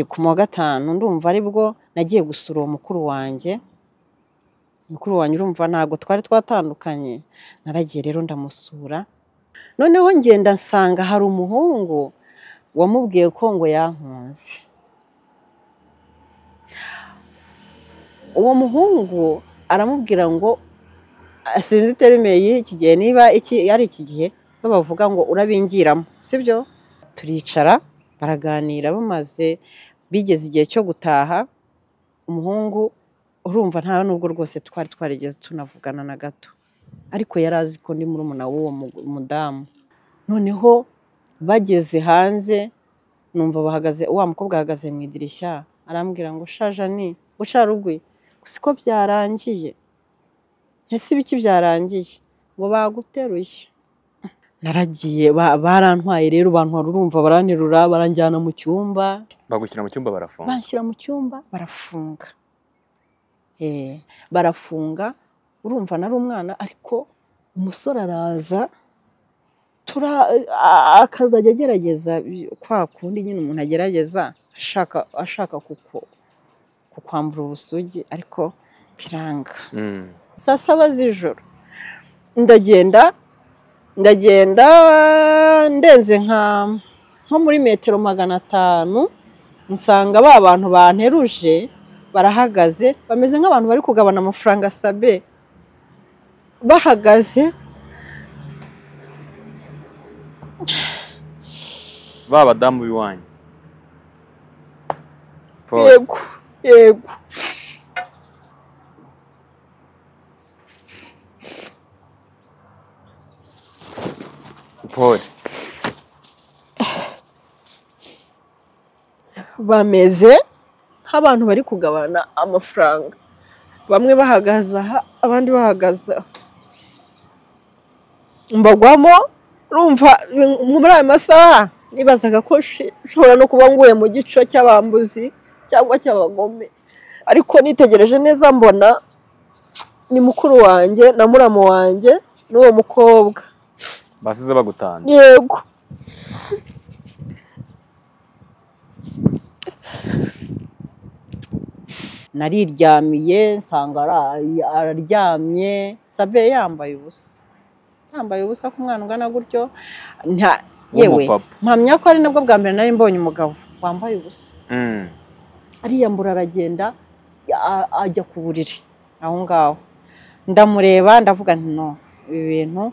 ku wa gatanu ndumva aribwo nagiye gusura uwo mukuru wanjye, mukuru wanjye urumva ntabwo twari twatandukanye, naragiye rero ndamusura, noneho ngenda nsanga hari umuhungu wamubwiye ko ngo yankunze, uwo muhungu aramubwira ngo sinzi terime y'iki gihe niba ari iki gihe bo bavuga ngo urabingiramo sibyo, turicara baraganira bamaze bigeze igihe cyo gutaha, umuhungu urumva nta nubwo rwose twari twarigeze tunavugana na gato, ariko yari azi ko ndi murumuna w'uwo mudamu, noneho bageze hanze numva bahagaze wa mukobwa ahagaze mu idirishya arambwira ngo sha jani bucarugwi gusa ko byarangiye, ese ibiki byarangiye ngo baguteruye, naragiye barantwaye rero bantwara urumva baranterura baranjyana mu cyumba, bagushyira mu cyumba barafunga banshyira mu cyumba barafunga, barafunga urumva nari umwana ariko umusore araza akazajya agerageza kwa kundi nyine umuntu agerageza ashaka kukwambura ubusugi ariko biranga saa saba z'ijoro ndagenda ndagenda ndenze nka nko muri metero magana atanu nsanga ba bantu banteruje barahagaze bameze nk'abantu bari kugabana amafaranga sabe bahagaze ba badamu b'iwanyu Paul, yego yego Paul. bameze nk'abantu bari kugabana amafaranga bamwe bahagaze aha abandi bahagaze aha mbagwamo rumva muri ayo masaha nibazaga ko nshobora no kuba nguye mu gico cy'abambuzi cyangwa cy'abagome ariko nitegereje neza mbona ni mukuru wanjye na muramu wanjye n'uwo mukobwa basize bagutana yego nariryamiye nsanga ara- araryamye sabe yambaye ubusa yambaye ubusa ku mwana ungana gutyo nta- yewe W'umupapa. mpamya ko ari nabwo bwa mbere nari mbonye umugabo wambaye ubusa Mm. ariyambura aragenda a- ajya ku buriri aho ngaho ndamureba ndavuga nti no ibi bintu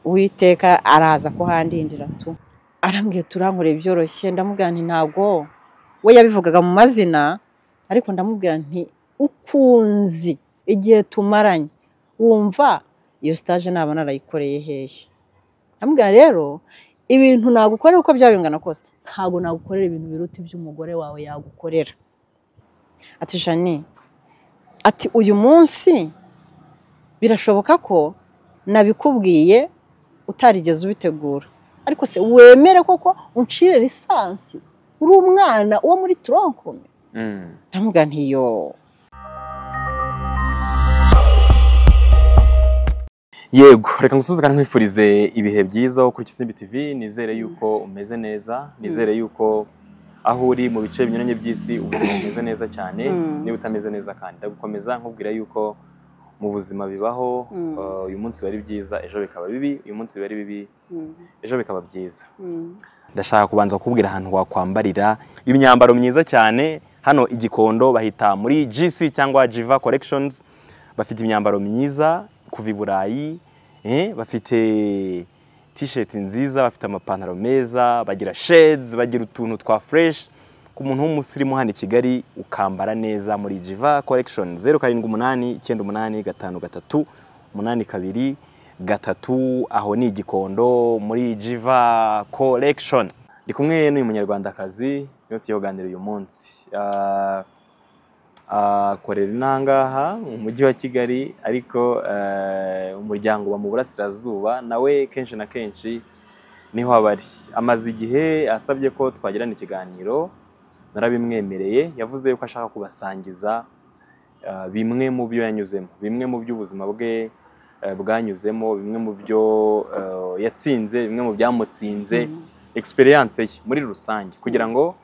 uwiteka araza kuhandindira tu arambwiye turankore byoroshye ndamubwira nti ntago we yabivugaga mu mazina ariko ndamubwira nti ukunzi igihe tumaranye wumva iyo stage naba narayikoreye hehe ndamubwira rero ibintu nagukorera uko byaba bingana kose ntabwo nagukorera ibintu biruta iby'umugore wawe yagukorera ati jani ati uyu munsi birashoboka ko nabikubwiye utarigeze ubitegura ariko se wemere koko uncire lisansi uri umwana uwo muri turonkome Mm. ndamuga ntiyo yego reka ngusuhuze kandi nkwifurize ibihe byiza wo kuri Kisimbi TV nizere yuko umeze neza nizere yuko aho uri mu bice binyuranye by'isi ubuzima bumeze neza cyane Mm. niba utameze neza kandi ndagukomeza nkubwira yuko mu buzima bibaho Mm. uh, uyu munsi biba ari byiza ejo bikaba bibi uyu munsi biba ari bibi ejo bikaba byiza ndashaka kubanza kukubwira ahantu wakwambarira imyambaro myiza cyane hano igikondo bahita muri GC cyangwa Jiva Collections bafite imyambaro myiza kuva i Burayi eh, bafite t-shirt nziza bafite amapantaro meza bagira shades bagira utuntu twa fresh ku muntu w'umusirimu hano i Kigali ukambara neza muri Jiva Collection zeru karindwi umunani icyenda umunani gatanu gatatu umunani kabiri gatatu aho ni igikondo muri Jiva Collection ndi kumwe n'uyu munyarwandakazi niwe tugiye kuganira uyu munsi Ah, akorera inangaha mu mujyi wa kigali ariko eh, umuryango uba mu burasirazuba nawe kenshi na kenshi niho aba ari amaze igihe asabye ko twagirana ikiganiro narabimwemereye yavuze yuko ashaka kubasangiza eh, bimwe mu byo yanyuzemo bimwe mu by'ubuzima bwe eh, bwanyuzemo bimwe mu byo eh, yatsinze bimwe mu byamutsinze Mm. experience ye muri rusange kugira ngo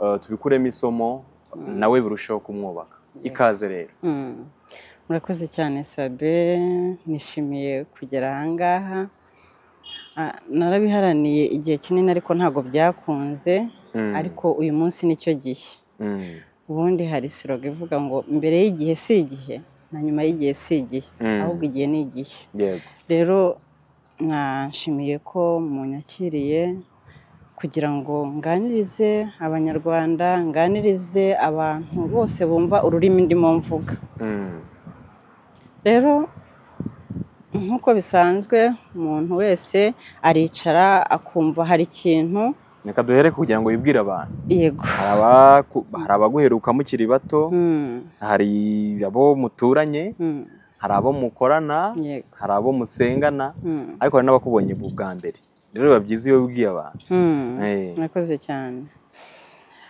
eh, tubikuremo isomo nawe birusheho kumwubaka ikaze rero Mm. murakoze cyane sabe nishimiye kugera ahangaha Ah, narabiharaniye igihe kinini ariko ntabwo byakunze Mm, ariko uyu munsi nicyo gihe mm, ubundi hari siroga ivuga ngo mbere y'igihe si igihe na nyuma y'igihe si igihe mm, ahubwo igihe ni igihe yego rero mwashimiye ko munyakiriye kugira ngo nganirize abanyarwanda nganirize abantu bose bumva ururimi ndimo mvuga Mm, rero nk'uko bisanzwe umuntu wese aricara akumva hari ikintu reka duhere kugira ngo wibwire abantu yego Hari abaku- hari abaguheruka mukiri bato Mm, hari abo muturanye mm, hari abo mukorana yego hari abo musengana Mm, ariko hari n'abakubonye bwa mbere rero biba byiza iyo wibwiye abantu mm. Eh, murakoze cyane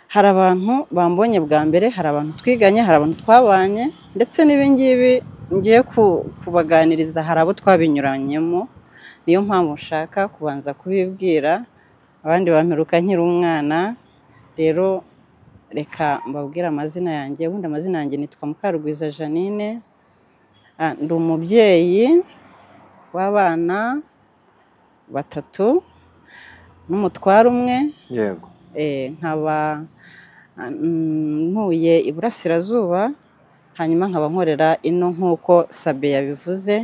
hari abantu bambonye bwa mbere hari abantu twiganye hari abantu twabanye ndetse n'ibingibi ngiye ku- kubaganiriza hari abo twabinyuranyemo niyo mpamvu nshaka kubanza kubibwira abandi bamperuka nkiri umwana rero reka mbabwire amazina yanjye ubundi amazina yanjye nitwa mukarugwiza janine Ah, ndi umubyeyi w'abana batatu n'umutware umwe yego eh, nkaba ah, mm, ntuye iburasirazuba hanyuma nkaba nkorera ino nk'uko sabe yabivuze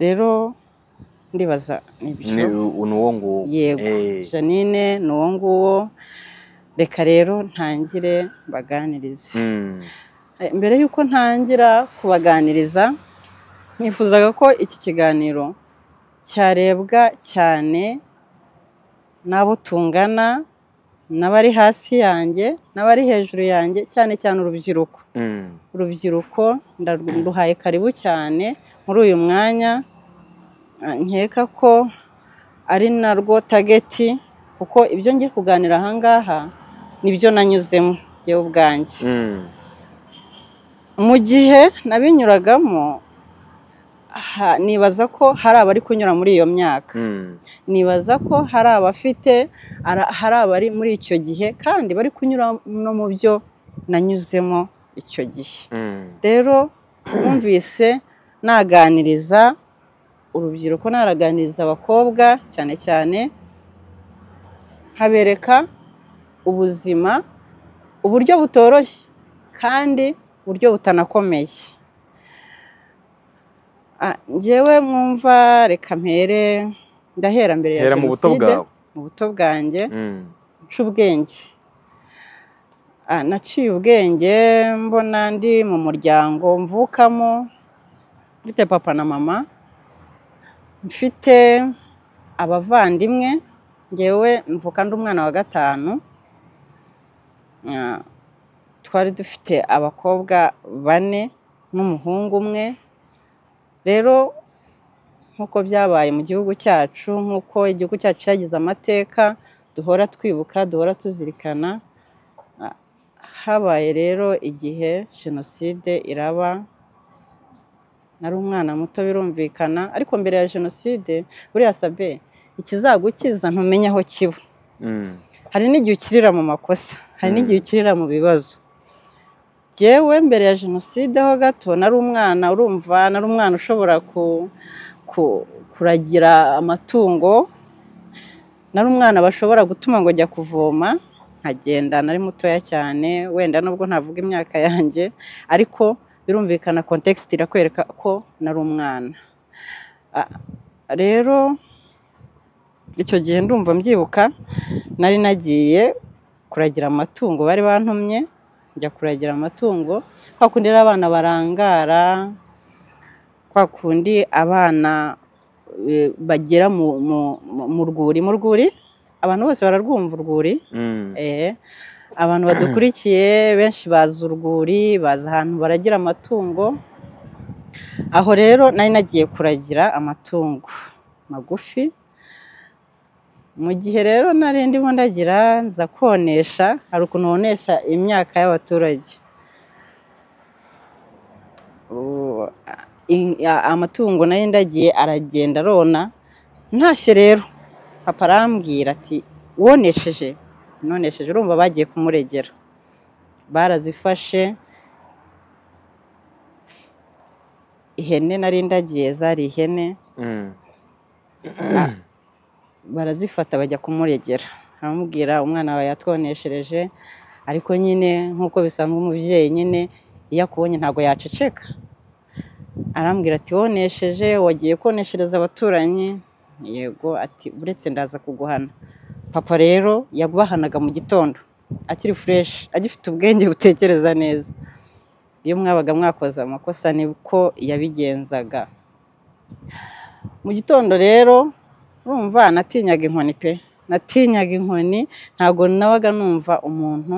rero ndibaza ni nibyo u- ni uwo nguwo Yego. Eh, janine ni uwo nguwo reka rero ntangire mbaganirize mm, Eh, mbere y'uko ntangira kubaganiriza nifuzaga ko iki kiganiro cyarebwa cyane n'abo tungana n'abari hasi yanjye n'abari hejuru yanjye cyane cyane urubyiruko mm, urubyiruko ndaruhaye karibu cyane muri uyu mwanya Ah, nkeka ko ari narwo tageti kuko ibyo ngiye kuganira ahangaha nibyo nanyuzemo njyewe ubwanjye mm, mu gihe nabinyuragamo ha- nibaza ko hari abari kunyura muri iyo myaka mm, nibaza ko hari abafite ara- hari abari muri icyo gihe kandi bari kunyura no mu byo nanyuzemo icyo gihe mm. rero numvise naganiriza urubyiruko naraganiriza abakobwa cyane cyane nkabereka ubuzima uburyo butoroshye kandi uburyo butanakomeye Ah, njyewe mwumva reka mpere ndahera mbere ya hera mu buto jenoside bwawe mu buto bwanjye Mm, nca ubwenge Ah, naciye ubwenge mbona ndi mu muryango mvukamo mfite papa na mama mfite abavandimwe ngewe mvuka ndi umwana wa gatanu Ah, twari dufite abakobwa bane n'umuhungu umwe rero nk'uko byabaye mu gihugu cyacu nk'uko igihugu cyacu cyagize amateka duhora twibuka duhora tuzirikana Ah, habaye rero igihe jenoside iraba nari umwana muto birumvikana ariko mbere ya jenoside buriya sabe ikizagukiza ntumenye aho kiba mm, hari n'igihe ukirira mu makosa hari Mm. n'igihe ukirira mu bibazo yewe mbere ya jenoside ho gato nari umwana urumva nari umwana ushobora ku, ku, kuragira amatungo nari umwana bashobora gutuma ngo jya kuvoma nkagenda nari mutoya cyane wenda nubwo ntavuga imyaka yanjye ariko birumvikana kontekisite irakwereka ko nari umwana Ah, rero icyo gihe ndumva mbyibuka nari nagiye kuragira amatungo bari bantumye njya kuragira amatungo kwa kundi rero abana barangara kwa kundi abana eh, bagera mu, mu, mu- mu rwuri mu rwuri abantu bose bararwumva urwuri mm, Eh, abantu badukurikiye benshi bazi urwuri bazi ahantu baragira amatungo aho rero nari nagiye kuragira amatungo magufi mu gihe rero nari ndimo ndagira nza konesha hari ukuntu wonesha imyaka y'abaturage Ubu, a- in- a- amatungo nari ndagiye aragenda arona ntashye rero papa arambwira ati wonesheje nonesheje urumva bagiye kumuregera barazifashe ihene nari ndagiye zari ihene Mm. barazifata bajya kumuregera aramubwira umwana wawe yatwoneshereje ariko nyine nk'uko bisanzwe umubyeyi nyine iyo akubonye ntabwo yaceceka arambwira ati wonesheje wagiye koneshereza abaturanyi yego ati uretse ndaza kuguhana papa rero yabahanaga mu gitondo akiri fureshi agifite ubwenge butekereza neza iyo mwabaga mwakoze amakosa nibwo yabigenzaga mu gitondo rero urumva natinyaga inkoni pe natinyaga inkoni ntabwo nabaga numva umuntu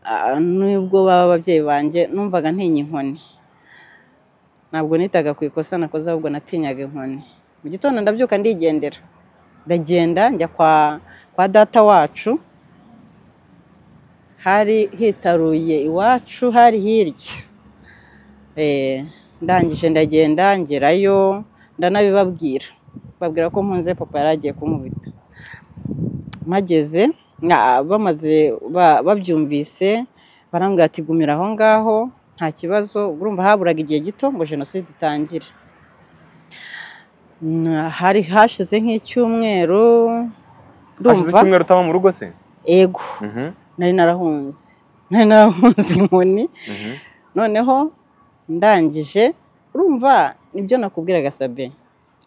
ah, nubwo baba ababyeyi banjye numvaga ntinya inkoni ntabwo nitaga ku ikosa nakoze ahubwo natinyaga inkoni mu gitondo ndabyuka ndigendera ndagenda njya kwa kwa data wacu hari hitaruye iwacu hari hirya Eh, ndangije ndagenda ngerayo ndanabibabwira babwira ko mpunze papa yari agiye kumubita mpageze na- bamaze ba- babyumvise barambwira ati gumira aho ngaho nta kibazo urumva haburaga igihe gito ngo jenoside itangire Na- hari hashize nk'icyumweru hashize ndumva icyumweru utaba mu rugo se ego Mhm, nari narahunze nari narahunze inkoni mhm. noneho ndangije urumva nibyo nakubwiraga sabe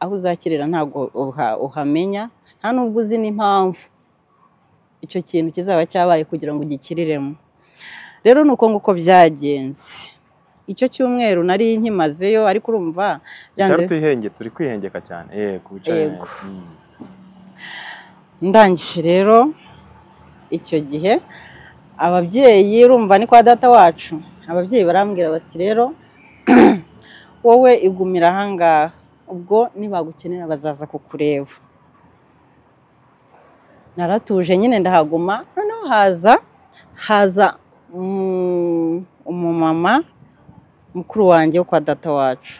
aho uzakirira ntabwo uha- uhamenya nta n'ubwo uzi n'impamvu icyo kintu kizaba cyabaye kugira ngo ugikiriremo rero ni uko nguko byagenze icyo cyumweru nari nkimazeyo ariko urumva Cyari byanze utihengetse uri kwihengeka cyane yego wicaye Yego. neza. Mm. ndangije rero icyo gihe ababyeyi urumva ni kwa data wacu ababyeyi barambwira bati rero wowe igumira ahangaha ubwo nibagukenera bazaza kukureba naratuje nyine ndahaguma noneho haza haza mm, umumama mukuru wanjye wo kwa data wacu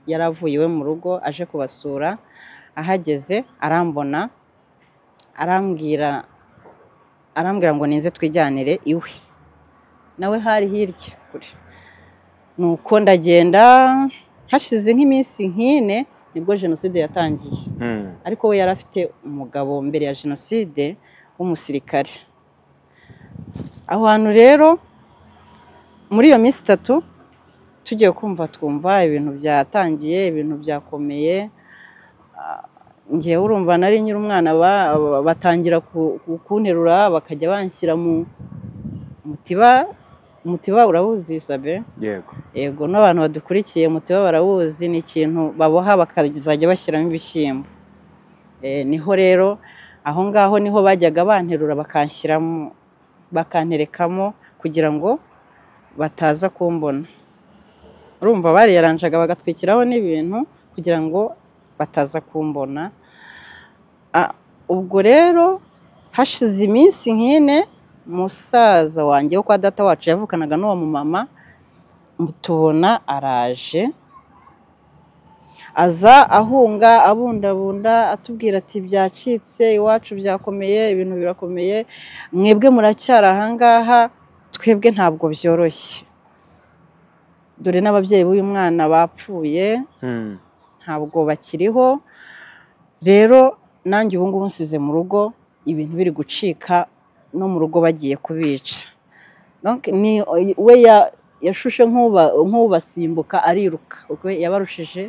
yari avuye iwe mu rugo aje kubasura ahageze arambona arambwira arambwira ngo ninze twijyanire iwe nawe hari hirya kure nuko ndagenda hashize nk'iminsi nk'ine nibwo jenoside yatangiye Mm. ariko we yari afite umugabo mbere ya jenoside w'umusirikare aho hantu rero muri iyo minsi itatu tugiye kumva twumva ibintu byatangiye ibintu byakomeye Ah, njyewe urumva nari nyiri umwana ba- ba- batangira ku- ku- kunterura bakajya banshyira mu mutiba umutiba urawuzi sabe yego yego n'abantu badukurikiye mutiba barawuzi ni ikintu baboha bakazajya bashyiramo ibishyimbo Eh, niho rero aho ngaho niho bajyaga banterura bakanshyiramo bakanterekamo kugira ngo bataza kumbona urumva bariyaranjaga bagatwikiraho n'ibintu kugira ngo bataza kumbona Ah, ubwo rero hashize iminsi nk'ine musaza wanjye wo kwa data wacu yavukanaga n'uwo mumama tubona araje aza ahunga abundabunda atubwira ati byacitse iwacu byakomeye ibintu birakomeye mwebwe muracyari ahangaha twebwe ntabwo byoroshye dore n'ababyeyi b'uyu mwana bapfuye Mm. ntabwo bakiriho rero nanjye ubu ngubu nsize mu rugo ibintu biri gucika no mu rugo bagiye kubica Donc, ni we ya- yashushe nk'uba- nk'ubasimbuka ariruka ubwo yabarushije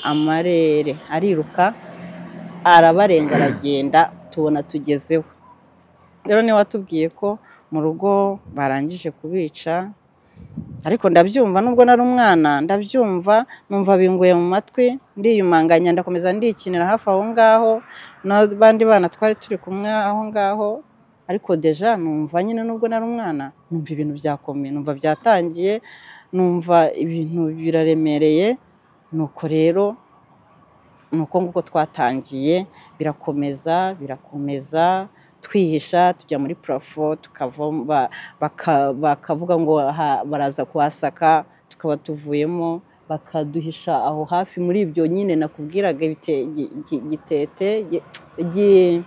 amarere ariruka arabarenga aragenda tubona tugezeho rero niwe watubwiye ko mu rugo barangije kubica ariko ndabyumva nubwo nari umwana ndabyumva numva binguye mu matwi ndiyumanganya ndakomeza ndikinira hafi aho ngaho n'abandi bana twari turi kumwe aho ngaho ariko deja numva nyine nubwo nari umwana numva ibintu byakomeye numva byatangiye numva ibintu biraremereye nuko rero nuko nguko twatangiye birakomeza birakomeza twihisha tujya muri purafo tukavamo ba- baka- bakavuga ngo aha baraza kuhasaka tukaba tuvuyemo bakaduhisha aho hafi muri ibyo nyine nakubwiraga ibite- gi- gi- gitete gi- gi-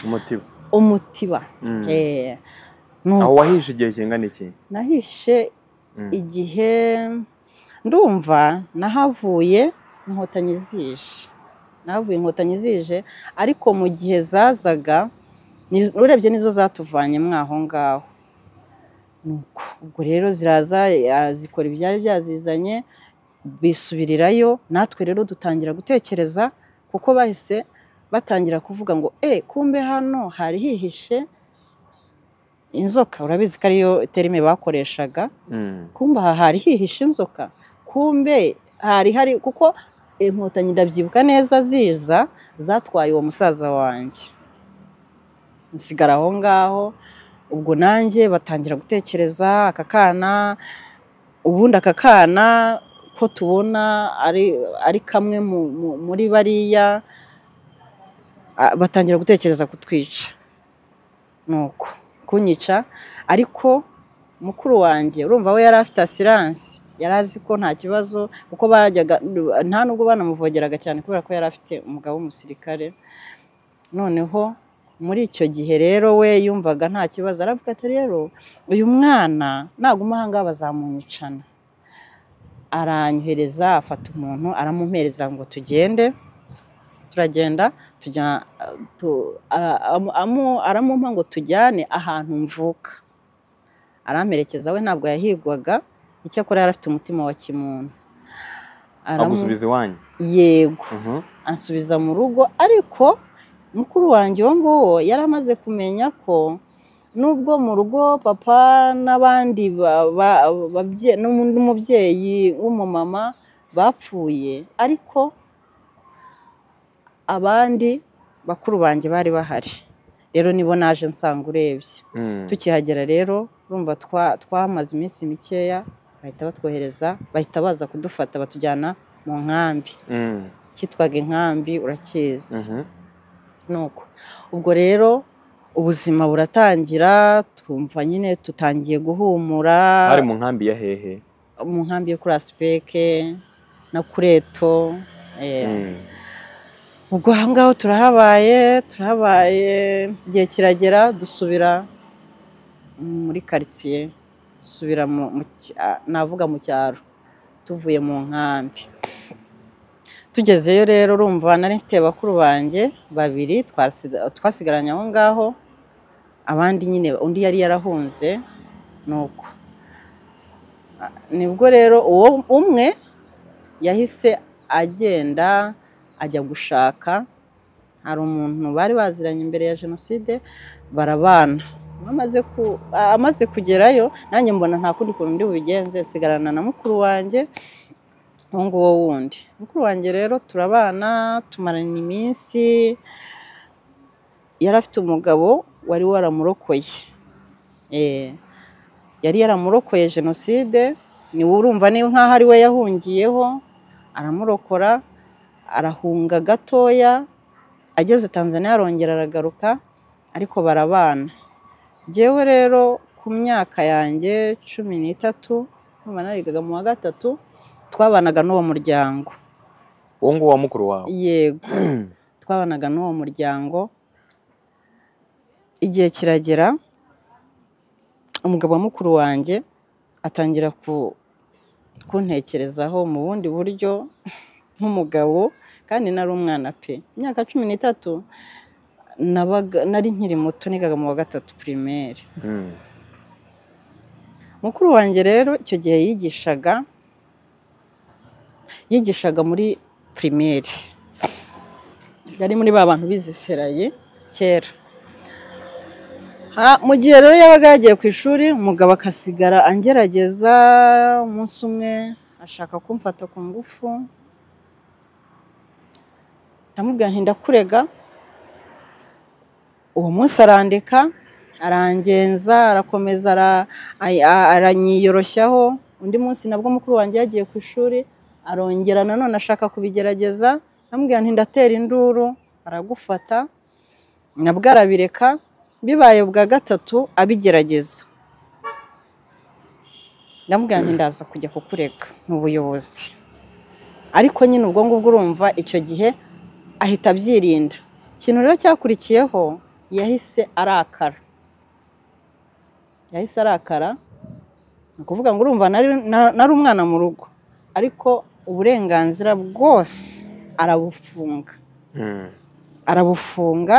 umutiba umutiba Mm. Eh, ni aho wahishe igihe kingana iki nahishe Mm. igihe ndumva nahavuye inkotanyi zije nahavuye inkotanyi zije ariko mu gihe zazaga ni- urebye nizo zatuvanyemo aho ngaho nuko ubwo rero ziraza eh, zikora ibyari byazizanye bisubirirayo natwe rero dutangira gutekereza kuko bahise batangira kuvuga ngo e kumbe hano hari hihishe inzoka urabizi ko ariyo terime bakoreshaga Mm. kumbe aha hari hihishe inzoka kumbe hari hari kuko inkotanyi ndabyibuka neza ziza zatwaye uwo musaza wanjye nsigara aho ngaho ubwo nanjye batangira gutekereza aka kana ubundi aka kana ko tubona ari ari kamwe mu- mu- muri bariya a- batangira gutekereza kutwica nuko kunyica ariko mukuru wanjye urumva we yari afite asiranse yari azi ko nta kibazo kuko bajyaga nta nubwo banamuvogeraga cyane kubera ko yari afite umugabo w'umusirikare noneho muri icyo gihe rero we yumvaga nta kibazo aravuga ati rero uyu mwana naguma aha ngaha bazamunyicana aranyohereza afata umuntu aramumereza ngo tugende turagenda tujya eh, tu- ara- amu- amu- aramumpa ngo tujyane ahantu mvuka aramperekeza we ntabwo yahigwaga icyakora yari afite umutima wa kimuntu Aramu- agusubiza iwanyu yego Mhm. ansubiza mu rugo ariko mukuru wanjye uwo nguwo yari amaze kumenya ko nubwo mu rugo papa n'abandi ba- ba- babye- n'umu- n'umubyeyi w'umumama bapfuye ariko abandi bakuru banjye bari bahari rero nibo naje nsanga urebye Mm. tukihagera rero urumva twa- twamaze iminsi mikeya bahita batwohereza bahita baza kudufata batujyana mu nkambi Mm. cyitwaga inkambi urakizi Mhm. nuko ubwo rero ubuzima buratangira twumva nyine tutangiye guhumura hari mu nkambi ya hehe mu nkambi yo kuri asipeke na kureto eh. Mm. ubwo aho ngaho turahabaye turahabaye igihe kiragera dusubira muri karitsiye dusubira mu, mu cy- a- navuga mu cyaro tuvuye mu nkambi tugezeyo rero urumva nari mfite bakuru banjye babiri twasida- twasigaranye aho ngaho abandi nyine undi yari yarahunze nuko A- nibwo rero uwo umwe yahise agenda ajya gushaka hari umuntu bari baziranye imbere ya jenoside barabana amaze ku- a- amaze kugerayo nanjye mbona nta kundi kuntu ndi bubigenze nsigarana na mukuru wanjye uwo nguwo wundi mukuru wanjye rero turabana tumarana iminsi yari afite umugabo wari waramurokoye Eh, yari yaramurokoye jenoside niwe urumva niba nk'aho ari we yahungiyeho aramurokora arahunga gatoya ageze tanzania arongera aragaruka ariko barabana njyewe rero ku myaka yanjye cumi n'itatu numva narigaga mu wa gatatu twabanaga n'uwo muryango uwo nguwo wa mukuru wawe yego twabanaga n'uwo muryango igihe kiragera umugabo wa mukuru wanjye atangira ku- kuntekerezaho mu bundi buryo nk'umugabo kandi nari umwana pe imyaka cumi n'itatu nabaga- nari nkiri muto nigaga mu wa gatatu pirimeri Mm. mukuru wanjye rero icyo gihe yigishaga yigishaga muri pirimeri yari muri ba bantu biziseraye kera Ha- mu gihe rero yabaga yagiye ku ishuri umugabo akasigara angerageza umunsi umwe ashaka kumfata ku ngufu ndamubwira nti ndakurega uwo munsi arandeka arangenza arakomeza ara- ay- a- aranyiyoroshyaho undi munsi nabwo mukuru wanjye yagiye ku ishuri arongera nanone ashaka kubigerageza ndamubwira nti ndatera induru aragufata nabwo arabireka bibaye bwa gatatu abigerageza ndamubwira nti ndaza kujya kukurega mu buyobozi ariko nyine ubwo ngubwo urumva icyo gihe ahita abyirinda ikintu rero cyakurikiyeho yahise arakara yahise arakara ni ukuvuga ngo urumva nari na- nari umwana mu rugo ariko uburenganzira bwose arabufunga Mm. arabufunga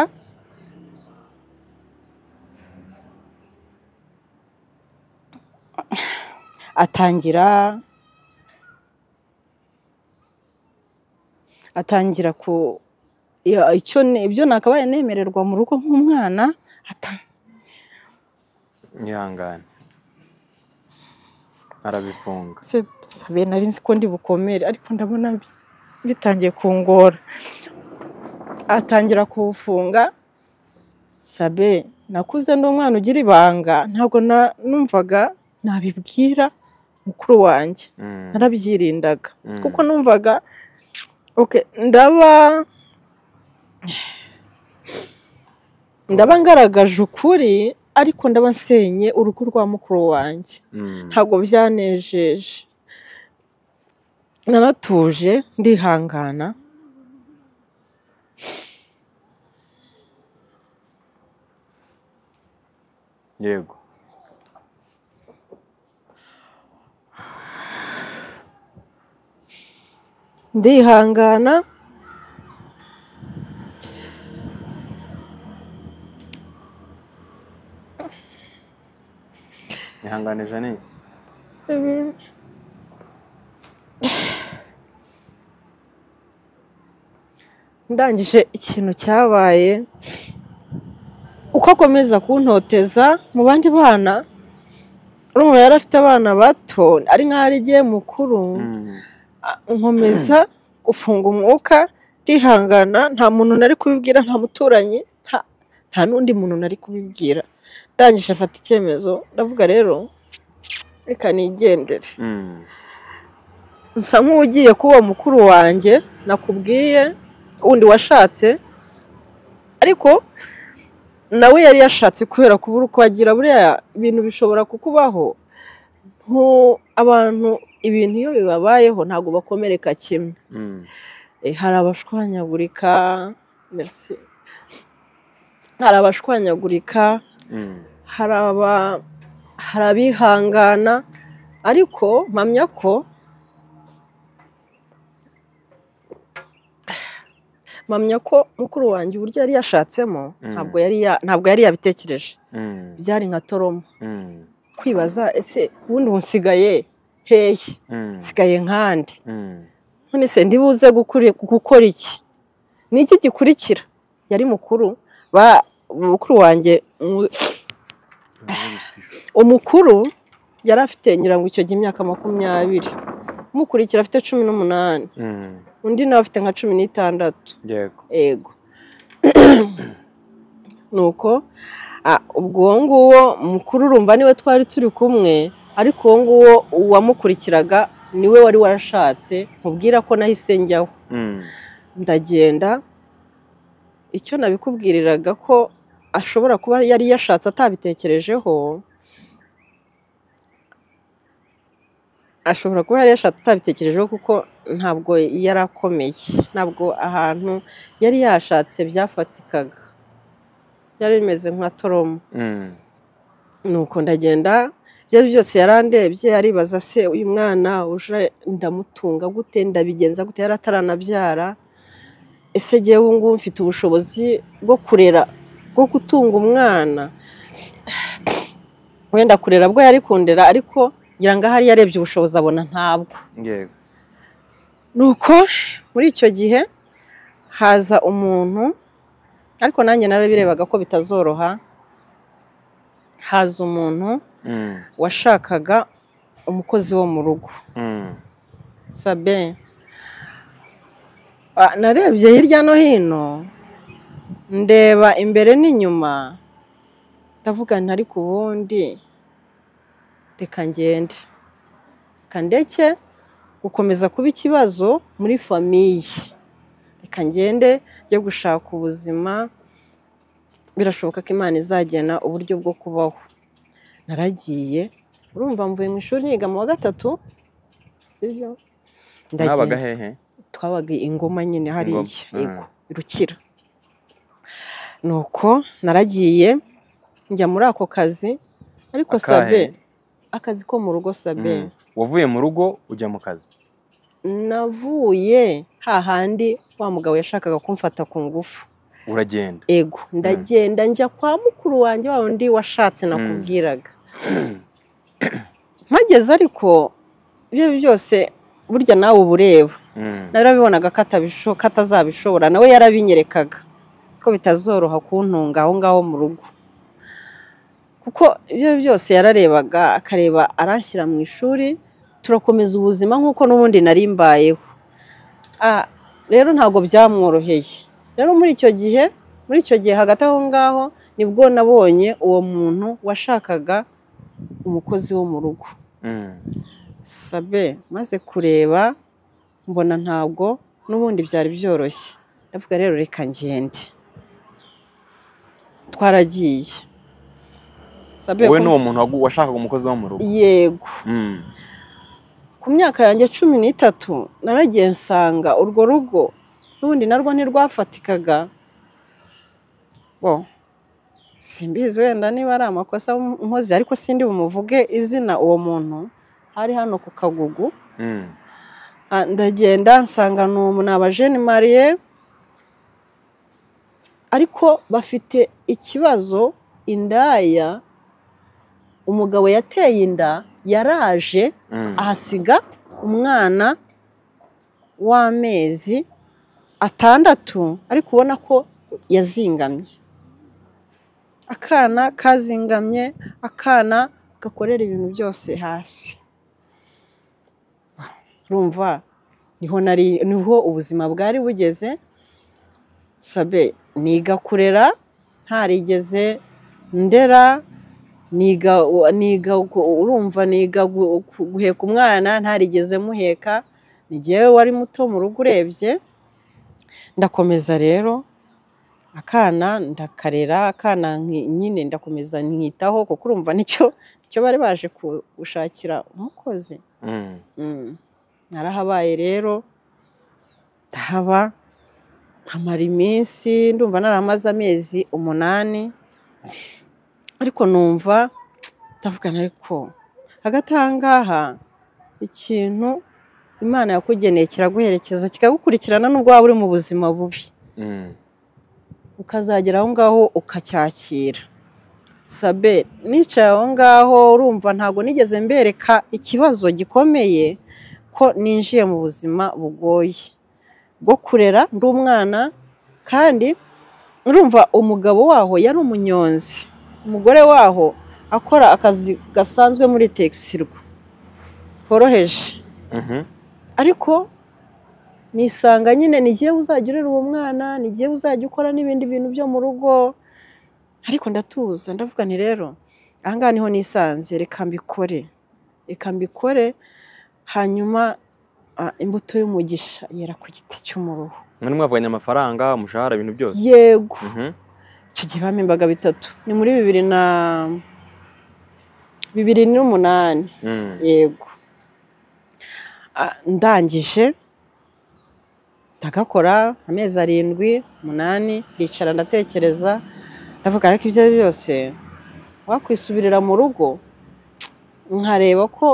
atangira atangira ku ya- icyo ni- ibyo nakabaye nemererwa mu rugo nk'umwana ata- Ihangane. Arabifunga. se- sabe nari nzi ko ndi bukomere ariko ndabona bi- bitangiye kungora atangira kuwufunga sabe nakuze ndi umwana ugira ibanga ntabwo na- numvaga nabibwira mukuru wanjye Mm. narabyirindaga Mm. kuko numvaga okay, ndaba ndaba ngaragaje ukuri ariko ndaba nsenye urugo rwa mukuru wanjye Mm. ntabwo byanejeje naratuje ndihangana Yego. ndihangana Ihangane Janine. Mm. ndangije ikintu cyabaye uko akomeza kuntoteza mu bandi bana urumva yari afite abana bato ari nk'aho ari igihe mukuru Mm. a- nkomeza gufunga umwuka ndihangana nta muntu nari kubibwira nta muturanyi nta- nta n'undi muntu nari kubibwira ndangije afata icyemezo ndavuga rero reka nigendere Mm. nsa nk'ugiye kuba mukuru wanjye nakubwiye wundi washatse ariko nawe yari yashatse kubera kubura uko agira buriya ibintu bishobora kukubaho ntu- abantu ibintu iyo bibabayeho ntabwo bakomereka kimwe Mm. Eh, hari abashwanyagurika merci hari abashwanyagurika Mm. hari aba hari abihangana ariko mpamya ko mpamya ko mukuru wanjye uburyo yari yashatsemo Mm. ntabwo yari ya- ntabwo yari yabitekereje Mm. byari nka toromo Mm. kwibaza ese ubundi unsigaye hehe Mm. nsigaye nkandi Mm. none se ndibuze gukuri- gukora iki ni iki gikurikira yari mukuru ba mukuru wanjye mu- umukuru yari afite ngira ngo icyo gihe imyaka makumyabiri umukurikira afite cumi n'umunani Mm. undi nawe afite nka cumi n'itandatu Yego. ego nuko ah, ubwo uwo nguwo mukuru urumva niwe twari turi kumwe ariko uwo nguwo uwamukurikiraga niwe wari warashatse nkubwira ko nahise njyaho Mm. ndagenda icyo nabikubwiriraga ko ashobora kuba yari yashatse atabitekerejeho ashobora kuba yari yashatse atabitekerejeho kuko ntabwo yari akomeye ntabwo ahantu yari yashatse byafatikaga byari bimeze nka toromo Mm. nuko ndagenda ibyo ari byo byose yarandebye aribaza se uyu mwana uje ndamutunga gute ndabigenza gute yari ataranabyara ese ngewe ubu ngubu mfite ubushobozi bwo kurera bwo gutunga umwana wenda kurera bwo yari kundera ariko ngira ngo ahari yarebye ubushobozi abona ntabwo Yego. nuko muri icyo gihe haza umuntu ariko nanjye narabirebaga ko bitazoroha haza umuntu Mm. washakaga umukozi wo mu rugo Mm. sabe Ah, narebye hirya no hino ndeba imbere n'inyuma ndavuga nti ariko ubundi reka ngende reka ndeke gukomeza kuba ikibazo muri famiye reka ngende njye gushaka ubuzima birashoboka ko imana izagena uburyo bwo kubaho naragiye urumva mvuye mu ishuri niga mu wa gatatu sibyo Nabaga hehe? twabaga ingoma nyine hariya Ingoma, yego rukira nuko naragiye njya muri ako kazi ariko Akahe? sabe akazi ko mu rugo sabe Mm. wavuye mu rugo ujya mu kazi navuye hahandi wa mugabo yashakaga kumfata ku ngufu uragenda ego ndagenda njya kwa mukuru wanjye wa wundi washatse nakubwiraga mpageze ariko ibyo byose burya nawe uba ureba Mm. narabibonaga ko atabisho- ko atazabishobora nawe yarabinyerekaga ko bitazoroha kuntunga aho ngaho mu rugo kuko ibyo byose yararebaga akareba aranshyira mu ishuri turakomeza ubuzima nk'uko n'ubundi nari mbayeho Ah, rero ntabwo byamworoheye rero muri icyo gihe muri icyo gihe hagati aho ngaho nibwo nabonye uwo muntu washakaga umukozi wo mu rugo Mm. sabe maze kureba mbona ntabwo n'ubundi byari byoroshye ndavuga rero reka ngende twaragiye sabe wowe ku- n'uwo muntu wagu- washakaga umukozi wo mu rugo yego Mm. ku myaka yanjye cumi n'itatu naragiye nsanga urwo rugo n'ubundi narwo ntirwafatikaga bo simbizi wenda niba ari amakosa nkoze ariko sindi bumuvuge izina uwo muntu ari hano ku kagugu Mm. Ah, ndagenda nsanga ni umu- ni abajene mariye ariko bafite ikibazo indaya umugabo yateye inda yaraje Mm. ahasiga umwana w'amezi atandatu ariko ubona ko yazingamye akana kazingamye akana gakorera ibintu byose hasi rumva niho nari niho ubuzima bwari bugeze sabe niga kurera ntarigeze ndera niga niga urumva niga gu- ku- guheka umwana ntarigeze muheka ni jyewe wari muto mu rugo urebye ndakomeza rero akana ndakarera akana nki- nyine ndakomeza nkitaho kuko urumva nicyo nicyo bari baje ku- gushakira umukozi Mm. Mm. narahabaye rero ndahaba nkamara iminsi ndumva naramaze amezi umunani ariko numva ndavugana ariko hagati aha ngaha ikintu imana yakugeneye kiraguherekeza kikagukurikirana n'ubwo waba uri mu buzima bubi Mm. ukazagera aho ngaho ukacyakira sabe nicaye aho ngaho urumva ntabwo nigeze mbereka ikibazo gikomeye ko ninjiye mu buzima bugoye bwo kurera ndi umwana kandi urumva umugabo waho yari umunyonzi umugore waho akora akazi gasanzwe muri tegisirwa koroheje Mhm. ariko nisanga nyine nigiye uzajya urera uwo mwana nigiye uzajya ukora n'ibindi bintu byo mu rugo ariko ndatuza ndavuga nti rero ahangaha niho nisanze reka mbikore reka mbikore hanyuma ah, imbuto y'umugisha yera ku giti cy'umuruho mwari mwavuganye amafaranga umushahara ibintu byose yego Mhm. icyo gihe bampimbwaga bitatu ni muri bibiri na bibiri n'umunani Mm. yego Ah, ndangije ndagakora amezi arindwi umunani ndicara ndatekereza ndavuga ariko ibyo byose wakwisubirira mu rugo nkareba ko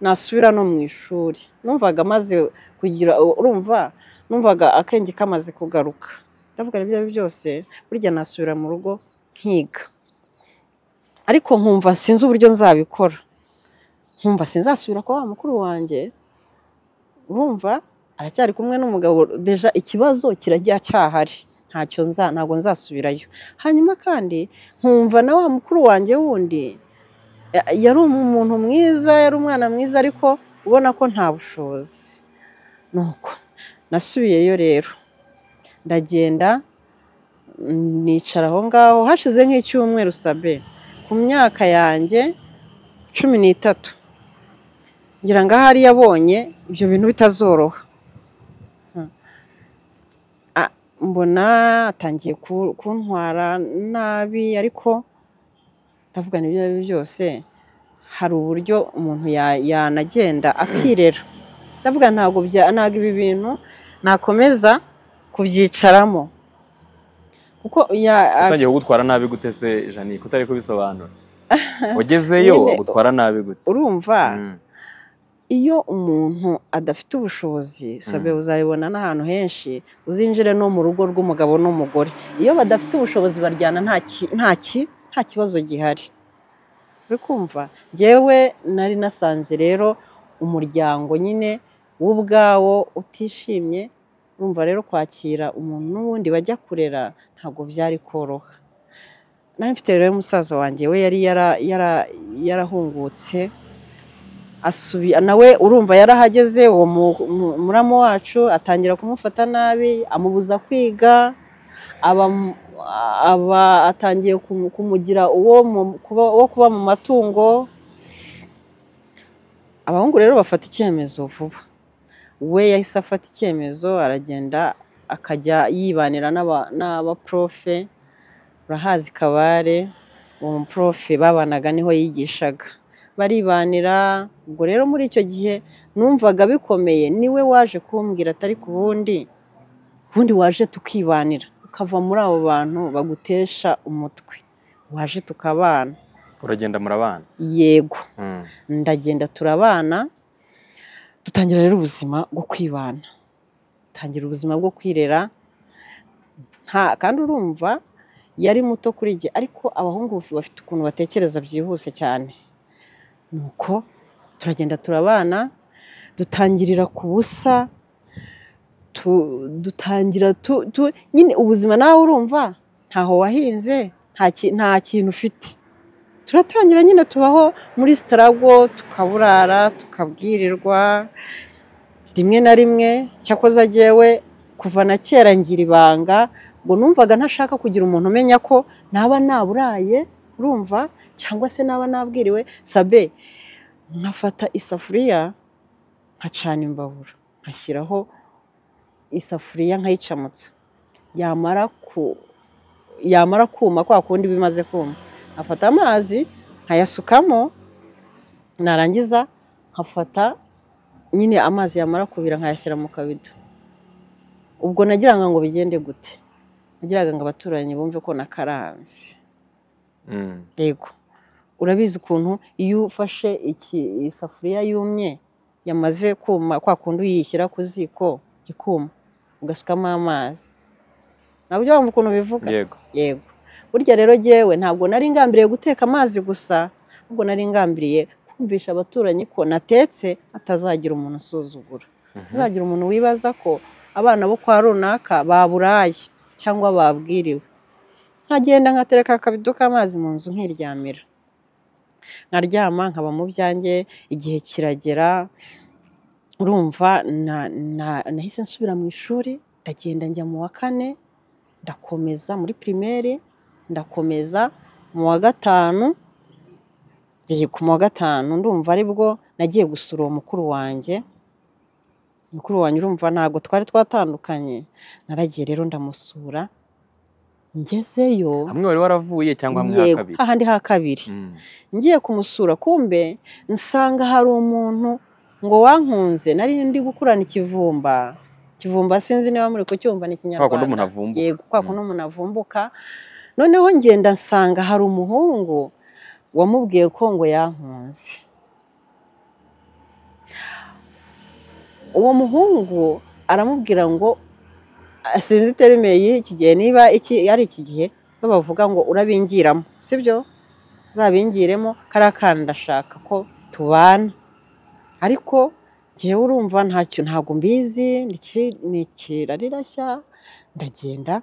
nasubira no mu ishuri numvaga amaze kugira urumva numvaga akenge kamaze kugaruka ndavuga ibyo byose burya nasubira mu rugo nkiga ariko nkumva sinzi uburyo nzabikora nkumva sinzasubira kwa wa mukuru wanjye urumva aracyari kumwe n'umugabo deja ikibazo kirajya cyahari ntacyo nza ntabwo nzasubirayo hanyuma kandi nkumva na wa mukuru wanjye wundi ya- yari umuntu mwiza yari umwana mwiza ariko ubona ko nta bushobozi nuko nasubiyeyo rero ndagenda mm, nicara aho ngaho hashize nk'icyumweru sabe ku myaka yanjye cumi n'itatu ngira ngo ahari yabonye ibyo bintu bitazoroha Hmm. Ah, mbona atangiye ku- kuntwara nabi ariko ndavuga n'ibyo ari byo byose hari uburyo umuntu ya- yanagenda akirera ndavuga ntabwo bya ntabwo ibi bintu nakomeza kubyicaramo kuko ya- utangiye kugutwara nabi gute se jani kutari kubisobanura ugezeyo Nyine. agutwara nabi gute urumva Mm, iyo umuntu adafite ubushobozi sabe uzabibona n'ahantu henshi uzinjire no mu rugo rw'umugabo n'umugore iyo badafite ubushobozi baryana nta ki- nta ki- nta kibazo gihari uri kumva njyewe nari nasanze rero umuryango nyine w'ubwawo utishimye urumva rero kwakira umuntu n'ubundi bajya kurera ntabwo byari koroha nari mfite rero musaza wanjye we yari yara- yara- yarahungutse asubi nawe urumva yarahageze uwo mu- mu- muramu wacu atangira kumufata nabi amubuza kwiga aba aba atangiye kumu- kumugira uwo mu- kuba uwo kuba mu matungo abahungu rero bafata icyemezo vuba we yahise afata icyemezo aragenda akajya yibanira n'aba- n'abaporofe urahazi kabare uwo muporofe babanaga niho yigishaga baribanira ubwo rero muri icyo gihe numvaga bikomeye niwe waje kumbwira atari ku wundi ubundi waje tukibanira ukava muri abo bantu bagutesha umutwe waje tukabana uragenda murabana yego Mm, ndagenda turabana dutangira rero ubuzima bwo kwibana tangira ubuzima bwo kwirera nta kandi urumva yari muto kuri jye ariko abahungu bafite ukuntu batekereza byihuse cyane nuko turagenda turabana dutangirira ku busa tu- dutangira tu- tu- nyine ubuzima nawe urumva ntaho wahinze nta ki- nta kintu ufite turatangira nyine tubaho muri sitarago tukaburara tukabwirirwa rimwe na rimwe cyakoze agewe kuva na kera ngira ibanga ngo numvaga ntashaka kugira umuntu umenya ko naba naburaye urumva cyangwa se naba nabwiriwe sabe nkafata isafuriya nkacana imbabura nkashyiraho isafuriya nkayicamutsa yamara ku yamara kuma kwa kundi bimaze kuma nkafata amazi nkayasukamo narangiza nkafata nyine amazi yamara kubira nkayashyira mu kabido ubwo nagiraga ngo bigende gute nagiraga ngo abaturanyi bumve ko nakaranze mm. yego urabizi ukuntu iyo ufashe iki isafuriya yumye yamaze kuma kwa kundi uyishyira ku ziko ikuma ugasukamo amazi ntabwo ujya wumva ukuntu bivuga yego yego burya rero jyewe ntabwo nari ngambiriye guteka amazi gusa ahubwo nari ngambiriye kumvisha abaturanyi ko natetse hatazagira umuntu usuzugura Mhm. hatazagira umuntu wibaza ko abana bo kwa runaka baburaye cyangwa babwiriwe nkagenda nkatereka akabido k'amazi mu nzu nkiryamira nkaryama nkaba mu byanjye igihe kiragera urumva na- na- nahise nsubira mu ishuri ndagenda njya mu wa kane ndakomeza muri pirimeri ndakomeza mu wa gatanu yego mu wa gatanu ndumva aribwo nagiye gusura uwo mukuru wanjye mukuru wanjye urumva ntabwo twari twatandukanye naragiye rero ndamusura ngezeyo hamwe wari waravuye cyangwa hamwe yego hakabiri hahandi ha kabiri Mm, ngiye kumusura kumbe nsanga hari umuntu ngo wankunze nari ndi gukurana ikivumba ikivumba sinzi niba muri kucyumva ni kwa kundi umuntu ikinyarwanda avumba yego kwa kuno umuntu avumbuka noneho ngenda nsanga hari umuhungu wamubwiye ko ngo yankunze uwo muhungu aramubwira ngo sinzi terime y'iki gihe niba iki ari iki gihe bo bavuga ngo urabingiramo sibyo uzabingiremo kariya kana ndashaka ko tubana ariko njyewe urumva ntacyo ntabwo mbizi ni iki- ni ikirarirashya ndagenda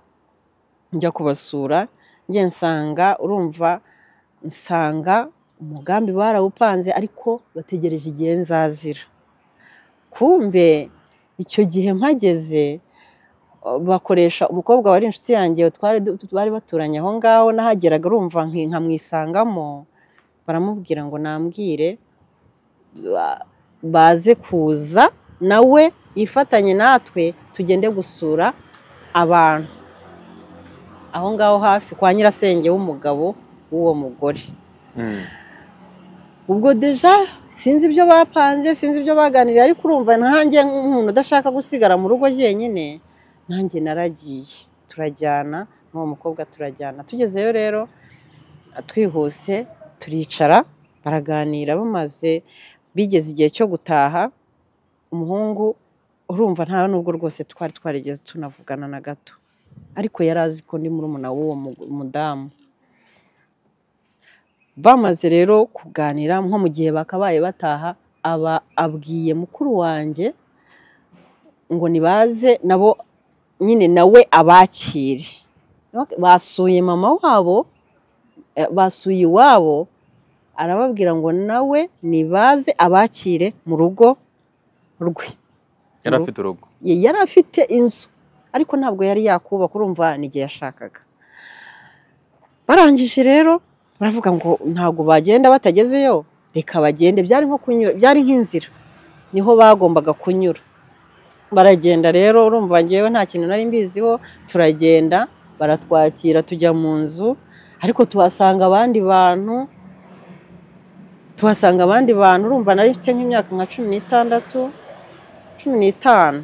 njya kubasura njye nsanga urumva nsanga umugambi barawupanze ariko bategereje igihe nzazira kumbe icyo gihe mpageze o, bakoresha umukobwa wari inshuti yanjye twari du- bari baturanye aho ngaho nahageraga urumva nki- nkamwisangamo baramubwira ngo nambwire ba- baze kuza nawe yifatanye natwe tugende gusura abantu aho ngaho hafi kwa nyirasenge w'umugabo w'uwo mugore Mm, ubwo deja sinzi ibyo bapanze sinzi ibyo baganiriye ariko urumva ntange nk'umuntu udashaka gusigara mu rugo jyenyine nanjye naragiye turajyana n'uwo mukobwa turajyana tugezeyo rero twihuse turicara baraganira bamaze bigeze igihe cyo gutaha umuhungu urumva nta nubwo rwose twari twarigeze tunavugana na gato ariko yari azi ko ndi murumuna w'uwo mudamu bamaze rero kuganira nko mu gihe bakabaye bataha aba abwiye mukuru wanjye ngo nibaze nabo nyine nawe abakire basuye mama wabo basuye iwabo arababwira ngo nawe nibaze abakire mu rugo rwe yari afite urugo yari afite inzu ariko ntabwo yari yakubaka urumva n'igihe yashakaga barangije rero baravuga ngo ntabwo bagenda batagezeyo reka bagende byari nko kunyura byari nk'inzira niho bagombaga kunyura baragenda rero urumva ngewe nta kintu nari mbiziho turagenda baratwakira tujya mu nzu ariko tuhasanga abandi bantu tuhasanga abandi bantu urumva nari mfite nk'imyaka nka cumi n'itandatu cumi n'itanu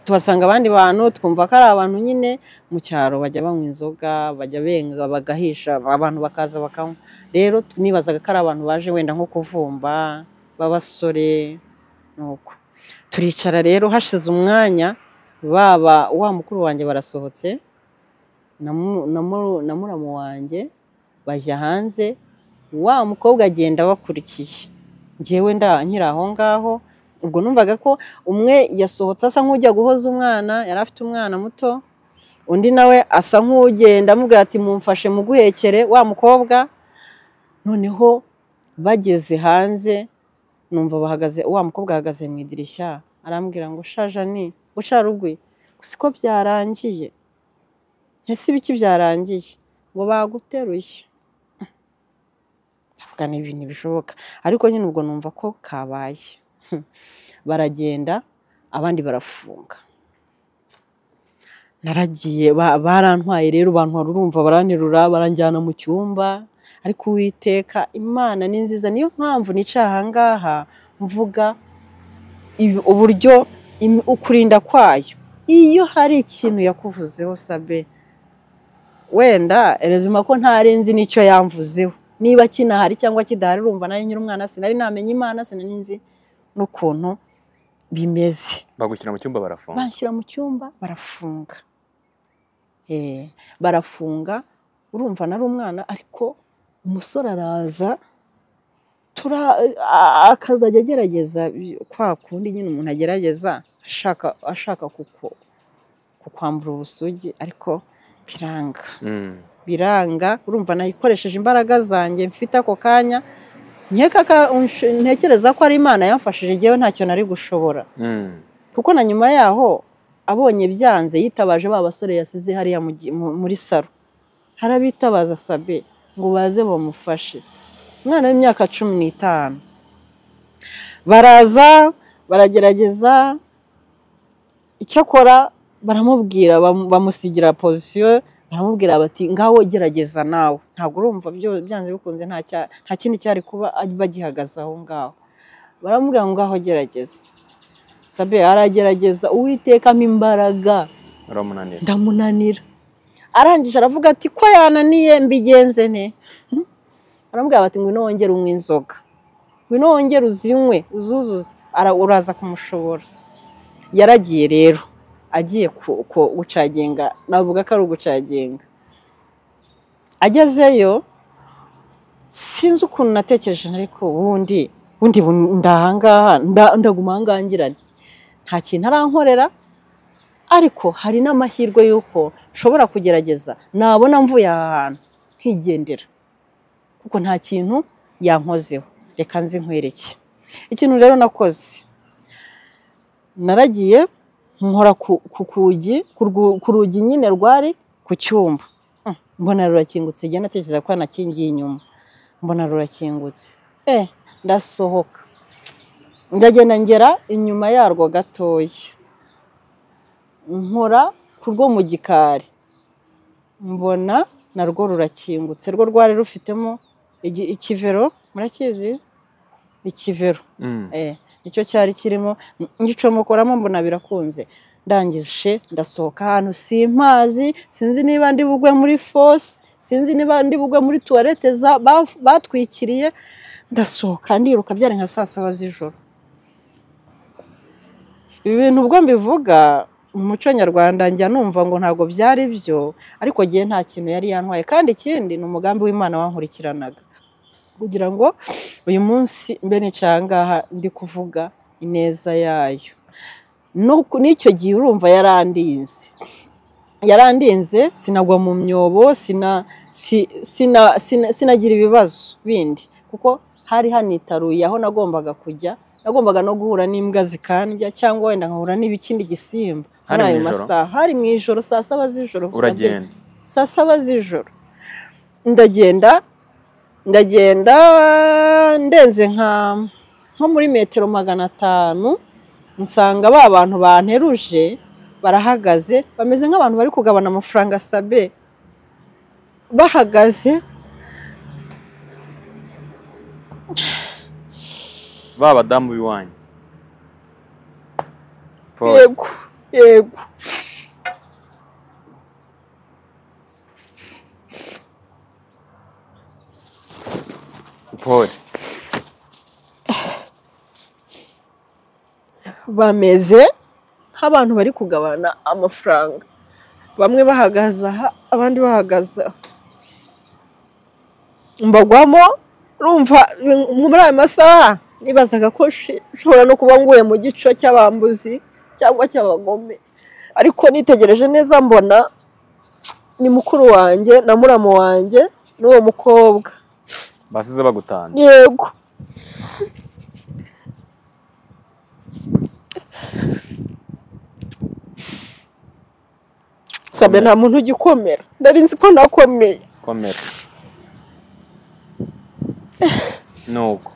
tuhasanga abandi bantu twumva ko ari abantu nyine mu cyaro bajya banywa inzoga bajya benga bagahisha abantu bakaza bakanywa rero nibazaga ko ari abantu baje wenda nko kuvumba b'abasore nuko turicara rero hashize umwanya baba wa mukuru wanjye barasohotse na muramu wanjye bajya hanze wa mukobwa agenda bakurikiye ngewe nda nkiri aho ngaho ubwo numvaga ko umwe yasohotse asa nk'ujya guhoza umwana yari afite umwana muto undi nawe asa nk'ugenda amubwira ati mumfashe muguhekere wa mukobwa noneho bageze hanze numva bahagaze wa mukobwa ahagaze mu idirishya arambwira ngo shajani bucarugwi gusa ko byarangiye ntese ibiki byarangiye ngo baguteruye ndavuga ni ibintu bishoboka ariko nyine ubwo numva ko kabaye baragenda abandi barafunga naragiye barantwaye rero abantu urumva baranterura baranjyana mu cyumba ariko uwiteka imana ni nziza niyo mpamvu nicaye ahangaha mvuga uburyo ukurinda kwayo iyo hari ikintu yakuvuzeho sabe wenda rezima ko ntarenzi n'icyo yamvuzeho niba kinahari cyangwa kidahari urumva nari nyiri umwana sinari namenya imana sinari nzi n'ukuntu bimeze bagushyira mu cyumba barafunga bashyira mu cyumba barafunga barafunga urumva nari umwana ariko umusore araza akazajya agerageza kwa kundi nyine umuntu agerageza ashaka kukwambura ubusugi ariko biranga biranga urumva nayikoresheje imbaraga zanjye mfite ako kanya ntekereza ko ari imana yamfashije igihe ntacyo nari gushobora kuko na nyuma yaho abonye byanze yitabaje ba basore yasize hariya muri saro harabitabaza sabe ngo baze bamufashe umwana w'imyaka cumi n'itanu baraza baragerageza icyakora baramubwira bamusigira pozisiyo baramubwira bati ngaho gerageza nawe ntabwo urumva byanze bikunze nta kindi cyari kuba bagihagaze aho ngaho baramubwira ngo ngaho gerageza sabe aragerageza uwitekamo imbaraga ndamunanira arangije aravuga ati ko yananiye mbigenze ne baramubwira bati ngwino wongere unywe inzoga ngwino wongere uzinywe uzuzuze uraza kumushobora yaragiye rero agiye gucagenga navuga ko ari ugucagenga agezeyo sinzi ukuntu natekereje ariko ubundi ubundi ndahangaha ndaguma ahangangirane nta kintu arankorera ariko hari n'amahirwe y'uko nshobora kugerageza nabona mvuye aha hantu nkigendera kuko nta kintu yankozeho reka nzi nkwereke ikintu rero nakoze naragiye nkora ku rugi nyine rwari ku cyumba mbona rurakingutse igihe natekereza ko hanakingiye inyuma mbona rurakingutse eh ndasohoka ndagenda ngera inyuma yarwo gatoya nkora ku rwo mu gikari mbona narwo rurakingutse rwo rwari rufitemo ikivero murakizi ikivero nicyo cyari kirimo ngicomokora mbona birakunze ndangije ndasohoka ahantu simpazi sinzi niba ndi bugwe muri fosi sinzi niba ndi bugwe muri tuwarete za- ba- batwikiriye ndasohoka ndiruka byari nka saa saba z'ijoro ibi bintu ubwo mbivuga mu muco nyarwanda njya numva ngo ntabwo byari byo ariko ngewe nta kintu yari yantwaye kandi ikindi ni umugambi w'imana wankurikiranaga kugira ngo uyu munsi mbe nicaye aha ngaha ndi kuvuga ineza yayo no ku- n'icyo gihe urumva yarandinze yarandinze sinagwa mu myobo sina si- sina- sina- sinagira ibibazo bindi kuko hari hanitaruye aho nagombaga kujya nagombaga no guhura n'imbwa zikandya cyangwa wenda nkahura n'ibikindi gisimba Hari muri ayo mu ijoro? masaha hari mu ijoro saa saba z'ijoro gusa pe. uragenda saa saba z'ijoro ndagenda ndagenda ndenze nka nko muri metero magana atanu nsanga ba bantu banteruje barahagaze bameze nk'abantu bari kugabana amafaranga sabe bahagaze ba badamu b'iwanyu Paul, yego yego Paul bameze nk'abantu bari kugabana amafaranga bamwe bahagaze aha abandi bahagaze aha mbagwamo rumva bin- muri ayo masaha nibazaga ko shi- nshobora no kuba nguye mu gico cy'abambuzi cyangwa cy'abagome ariko nitegereje neza mbona ni mukuru wanjye na muramu wanjye n'uwo mukobwa basize bagutanga yego sabe nta muntu ugikomera nari nzi ko nakomeye komera nuko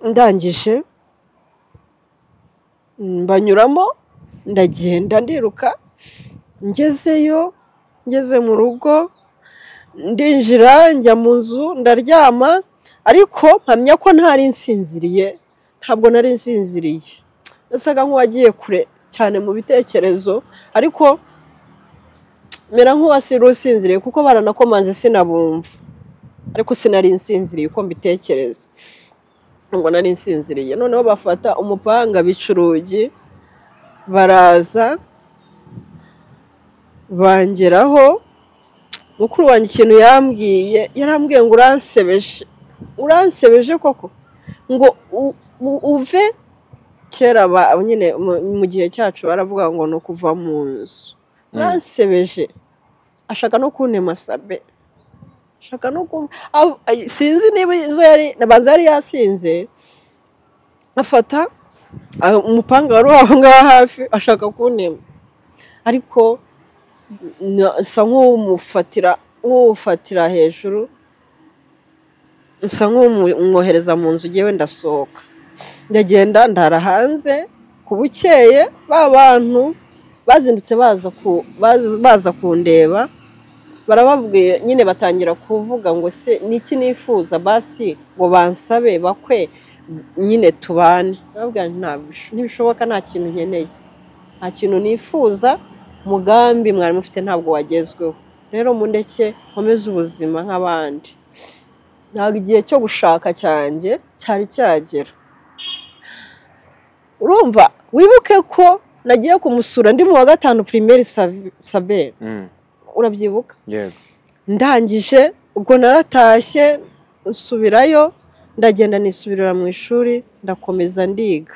ndangije mbanyuramo ndagenda ndiruka ngezeyo ngeze mu rugo ndinjira njya mu nzu ndaryama ariko mpamya ko ntari nsinziriye ntabwo nari nsinziriye nasaga nk'uwagiye kure cyane mu bitekerezo ariko mera nk'uwasira usinziriye kuko baranakomanze sinabumva ariko sinari nsinziriye uko mbitekereza ngo nari nsinziriye noneho bafata umupanga bica urugi baraza bangeraho mukuru wanjye ikintu yambwiye yarambwiye ngo uransebeje uransebeje koko ngo u- u- uve kera ba- nyine mu- mu gihe cyacu baravuga ngo ni ukuva mu nzu Mm. uransebeje ashaka no kuntema sabe ashaka no kumva Aho- ay- sinzi niba izo yari nabanza yari yasinze afata ah, umupanga wari uri aho ngaho hafi ashaka kuntema ariko na- nsa nk'uwumufatira nk'uwufatira hejuru nsa nk'umwohereza mu nzu ngewe ndasohoka ndagenda ndara hanze ku bukeye ba bantu bazindutse baza ku- baza- baza kundeba barababwira nyine batangira kuvuga ngo se niki nifuza basi ngo bansabe bakwe nyine tubane barababwira nti "Ntabwo bish- ntibishoboka nta kintu nkeneye nta kintu nifuza umugambi mwari mufite ntabwo wagezweho rero mundeke nkomeze ubuzima nk'abandi ntabwo igihe cyo gushaka cyanjye cyari cyagera urumva wibuke ko nagiye kumusura ndi mu wa gatanu pirimeri saberi Mm, urabyibuka yego ndangije ubwo naratashye nsubirayo ndagenda nisubirira mu ishuri ndakomeza ndiga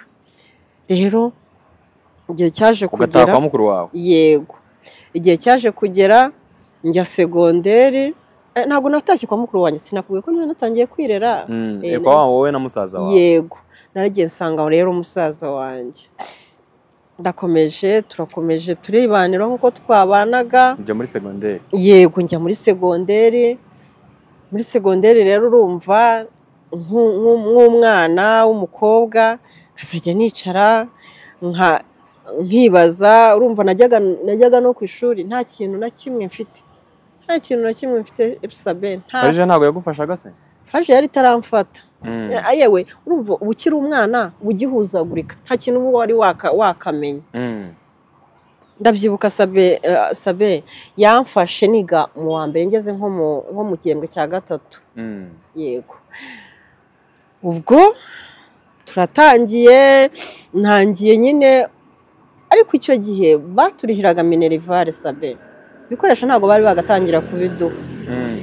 rero igihe cyaje ugataha kugera kwa mukuru wawe yego igihe cyaje kugera njya segonderi Eh, ntabwo natashye kwa mukuru wanjye sinakubwiye ko niba natangiye kwirera Mm, Eh, kwa wa- wowe na musaza wawe yego naragiye nsanga rero umusaza wanjye ndakomeje turakomeje turibanira nk'uko twabanaga ujya muri segonderi yego njya muri segonderi muri segonderi rero urumva nk'u- nk'u- nk'umwana w'umukobwa nkazajya nicara nka nkibaza urumva najyaga najyaga no ku ishuri nta kintu na kimwe mfite nta kintu na kimwe mfite episabe nta farije ntabwo yagufashaga se faje yari itaramfata Mm. yewe urumva uba ukiri umwana uba ugihuzagurika nta kintu uba wari waka- wakamenya Mm. ndabyibuka sabe eh, sabe yamfashe niga mu wa mbere ngeze nko mu nko mu gihembwe cya gatatu Mm. yego ubwo turatangiye ntangiye nyine ariko icyo gihe baturihiraga minerivare sabe ibikoresho ntabwo bari bagatangira kubiduha Mm.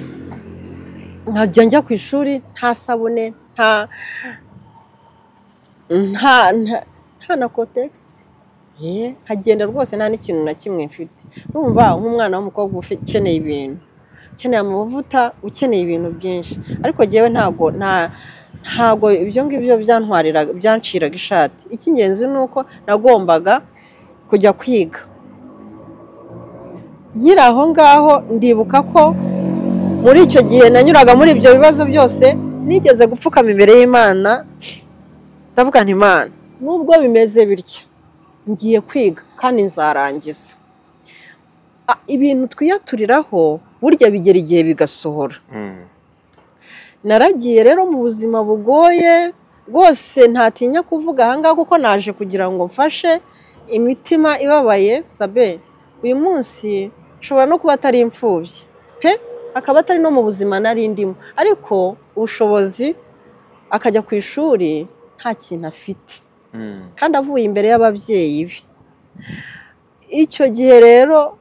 nkajya njya ku ishuri nta sabune nta nta nta- nta na kotegisi ye nkagenda rwose nta n'ikintu na kimwe mfite urumva nk'umwana w'umukobwa ufi- ukeneye ibintu ukeneye amavuta ukeneye ibintu byinshi ariko njyewe ntago nta ntago ibyo ngibyo byantwariraga byanciraga ishati icy'ingenzi ni uko nagombaga kujya kwiga nkiri aho ngaho ndibuka ko muri icyo gihe nanyuraga muri ibyo bibazo byose nigeze gupfukama imbere y'imana ndavuga nti imana nubwo bimeze bitya ngiye kwiga kandi nzarangiza Ah, ibintu twiyaturiraho burya bigera igihe bigasohora Mm. naragiye rero mu buzima bugoye rwose ntatinya kuvuga ahangaha kuko naje kugira ngo mfashe imitima ibabaye sabe uyu munsi nshobora no kuba atari imfubyi pe akaba atari no mu buzima nari ndimo ariko ubushobozi akajya ku ishuri nta kintu afite Mm. kandi avuye imbere y'ababyeyi be icyo gihe rero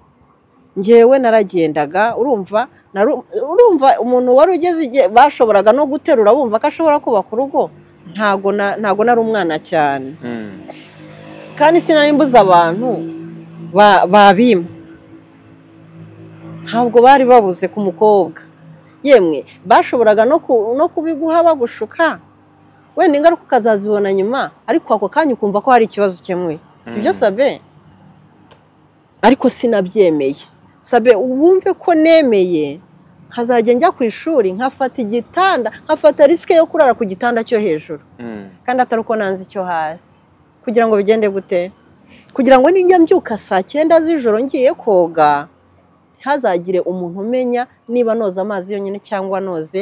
ngewe naragendaga urumva naru- urumva umuntu wari ugeze igihe bashoboraga no guterura bumva ko ashobora kubaka urugo ntago na- ntago nari umwana cyane Mm. kandi sinari mbuze abantu ba- babima ntabwo bari babuze ku mukobwa yemwe bashoboraga no ku- no kubiguha bagushuka wenda ingaruka ukazazibona nyuma ariko ako kanya ukumva ko hari ikibazo ukemuye si byo Mm. sabe ariko sinabyemeye sabe wumve ko nemeye nkazajya njya ku ishuri nkafata igitanda nkafata risike yo kurara ku gitanda cyo hejuru Mm. kandi atari uko nanze icyo hasi kugira ngo bigende gute kugira ngo nijya mbyuka saa cyenda z'ijoro ngiye koga ntihazagire umuntu umenya niba noza amazi yonyine cyangwa noze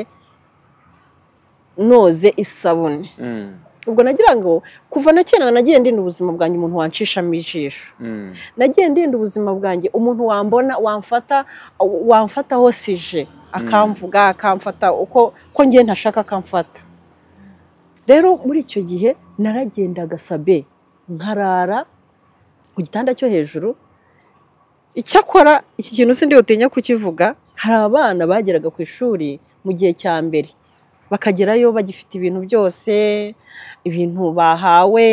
noze isabune Mm. ubwo nagira ngo kuva na kera nagiye ndinda ubuzima bwanjye umuntu wanshishamo ijisho Mm. nagiye ndinda ubuzima bwanjye umuntu wambona wamfata wamfata aho sije akamvuga akamfata uko ko ngiye ntashaka akamfata rero muri icyo gihe naragendaga sabe nkarara ku gitanda cyo hejuru icyakora iki kintu sindi utinya kukivuga hari abana bageraga ku ishuri mu gihe cya mbere bakagerayo bagifite ibintu byose ibintu bahawe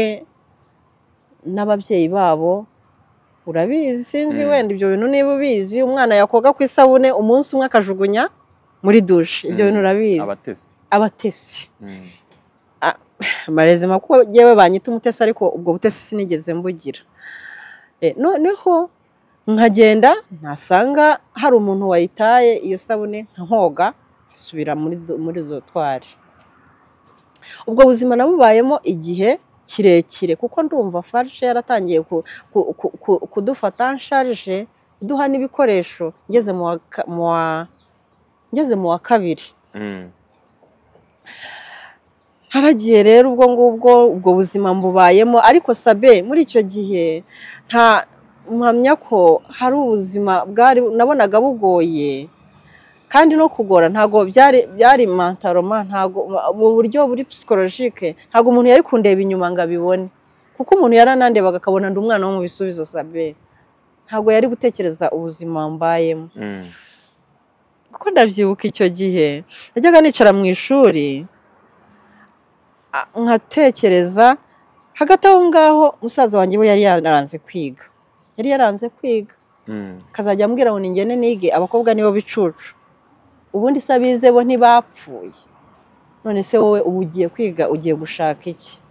n'ababyeyi babo urabizi sinzi Mm. wenda ibyo bintu niba ubizi umwana yakoga ku isabune umunsi umwe akajugunya muri dushe ibyo Mm. bintu urabizi abatesi abatesi Mm. amarezima kuko yewe banyita umutesi ariko ubwo butesi sinigeze mbugira E, noneho nkagenda ntasanga hari umuntu wayitaye iyo sabune nkoga asubira muri do- muri dotwari ubwo buzima nabubayemo igihe kirekire kuko ndumva farge yaratangiye ku- ku- ku- ku- kudufata nsharije iduha n'ibikoresho ngeze mu wa ka- mu wa- ngeze mu wa kabiri Mm. haragiye rero ubwo ngubwo ubwo buzima mbubayemo ariko sabe muri icyo gihe nta mpamya ko hari ubuzima bwari nabonaga bugoye kandi no kugora ntabwo byari byari mantaroma ntabwo mu buryo buri psikolojike ntabwo umuntu yari kundeba inyuma ngo abibone kuko umuntu yaranandebaga akabona ndi umwana wo mu bisubizo sabe ntabwo yari gutekereza ubuzima mbayemo Mm. kuko ndabyibuka icyo gihe najyaga nicara mu ishuri a- nkatekereza hagati aho ngaho musaza wanjye we yari yaranze kwiga yari yaranze kwiga Mm. akazajya ambwira ngo ningene nige abakobwa nibo bicucu ubundi se abize bo ntibapfuye none se wowe ubu ugiye kwiga ugiye gushaka iki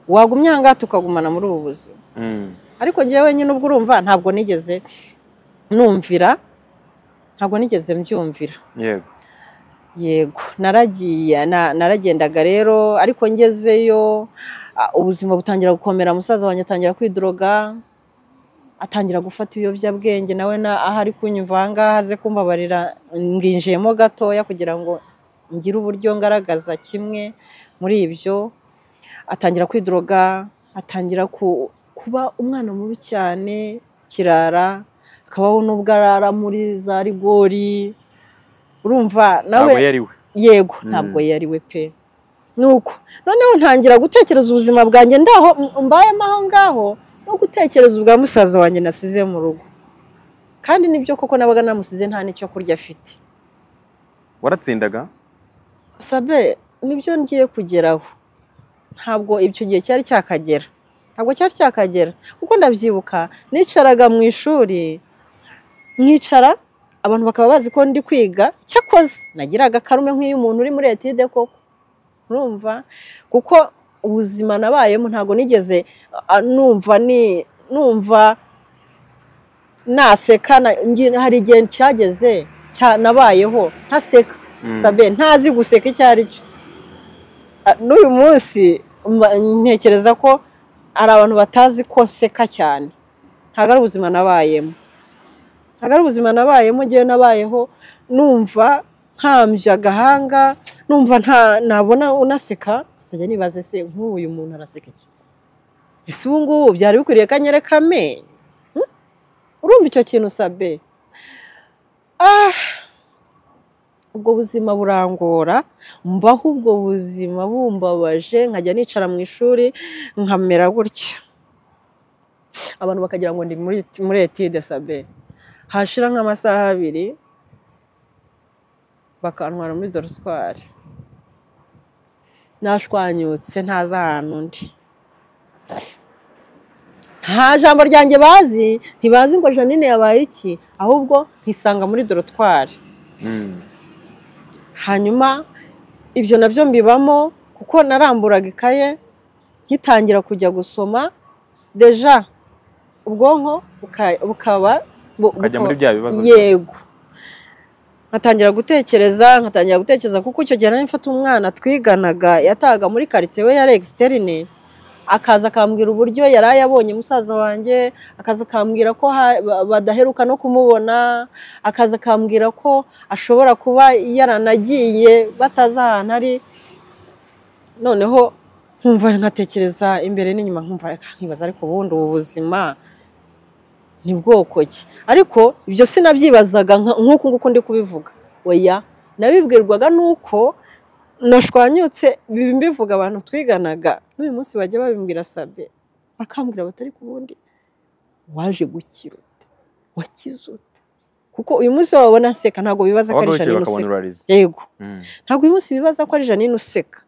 wagumye aha ngaha tukagumana muri ubu buzima Mm. ariko njyewe nyine ubwo urumva ntabwo nigeze numvira ntabwo nigeze mbyumvira yego yego naragiye na- naragendaga rero ariko ngezeyo ah, ubuzima butangira gukomera musaza wanjye atangira kwidroga atangira gufata ibiyobyabwenge nawe na aho ari kunyumva aha ngaha aze kumbabarira nginjiyemo gatoya kugira ngo ngire uburyo ngaragaza kimwe muri ibyo atangira kwidroga atangira ku- kuba umwana mubi cyane kirara akabaho n'ubwo arara muri za rigori urumva nawe ntabwo yari we yego ntabwo yari we pe nuko noneho ntangira gutekereza ubuzima bwanjye ndaho m- mbayemo aho ngaho no gutekereza ubwa musaza wanjye nasize mu rugo kandi nibyo koko nabaga namusize nta n'icyo kurya afite waratsindaga sabe nibyo ngiye kugeraho ntabwo icyo gihe cyari cyakagera ntabwo cyari cyakagera kuko ndabyibuka nicaraga mu ishuri nkicara abantu bakaba bazi ko ndi kwiga cyakoze nagiraga akarume nk'iyo umuntu uri muri etide koko urumva kuko ubuzima nabayemo ntabwo nigeze ah, numva ni numva naseka na- ngi- hari igihe cyageze cya- nabayeho ntaseka Mm. sabe ntazi guseka icyo ari cyo Ah, n'uyu munsi mba- ntekereza ko hari abantu batazi ko nseka cyane ntabwo ari ubuzima nabayemo ntabwo ari ubuzima nabayemo ngewe nabayeho numva nkambye agahanga numva nta nabona unaseka nkazajya nibaze se nk'uyu muntu araseka iki ese ubu ngubu byari bikwiriye ko anyereka amenyo Hmm? urumva icyo kintu sabe ah ubwo buzima burangora mbaho ubwo buzima bumbabaje nkajya nicara mu ishuri nkamera gutya abantu bakagira ngo ndi muri muri etide sabe hashira nk'amasaha abiri bakantwara muri dorutwari nashwanyutse ntazi ahantu ndi nta jambo ryanjye bazi ntibazi ngo janine yabaye iki ahubwo nkisanga muri dorotwari Mm. hanyuma ibyo nabyo mbibamo kuko naramburaga ikaye nkitangira kujya gusoma deja ubwonko buka- bukaba bu- ukajya bukaba- muri bya bibazo yego nkatangira gutekereza nkatangira gutekereza kuko icyo gihe nari mfite umwana twiganaga yatahaga muri karitsiye we yari egisiterine akaza akambwira uburyo yari ayabonye musaza wanjye akaza akambwira ko ha- ba- badaheruka no kumubona akaza akambwira ko ashobora kuba yaranagiye batazi ahantu ari noneho nkumva nkatekereza imbere n'inyuma nkumva reka nkibaza ariko ubundi ubu buzima ni bwoko ki ariko ibyo sinabyibazaga nka- nk'uku nguku ndi kubivuga oya nabibwirwaga nuko nashwanyutse biba mbivuga abantu twiganaga n'uyu munsi bajya babimbwira sabe bakambwira batari ku bundi waje gukira ute wakize ute kuko uyu munsi wabona nseka ntabwo bibaza ko waba ari wicaye janine bakabona useka urarize yego Mm. ntabwo uyu munsi bibaza ko ari janine useka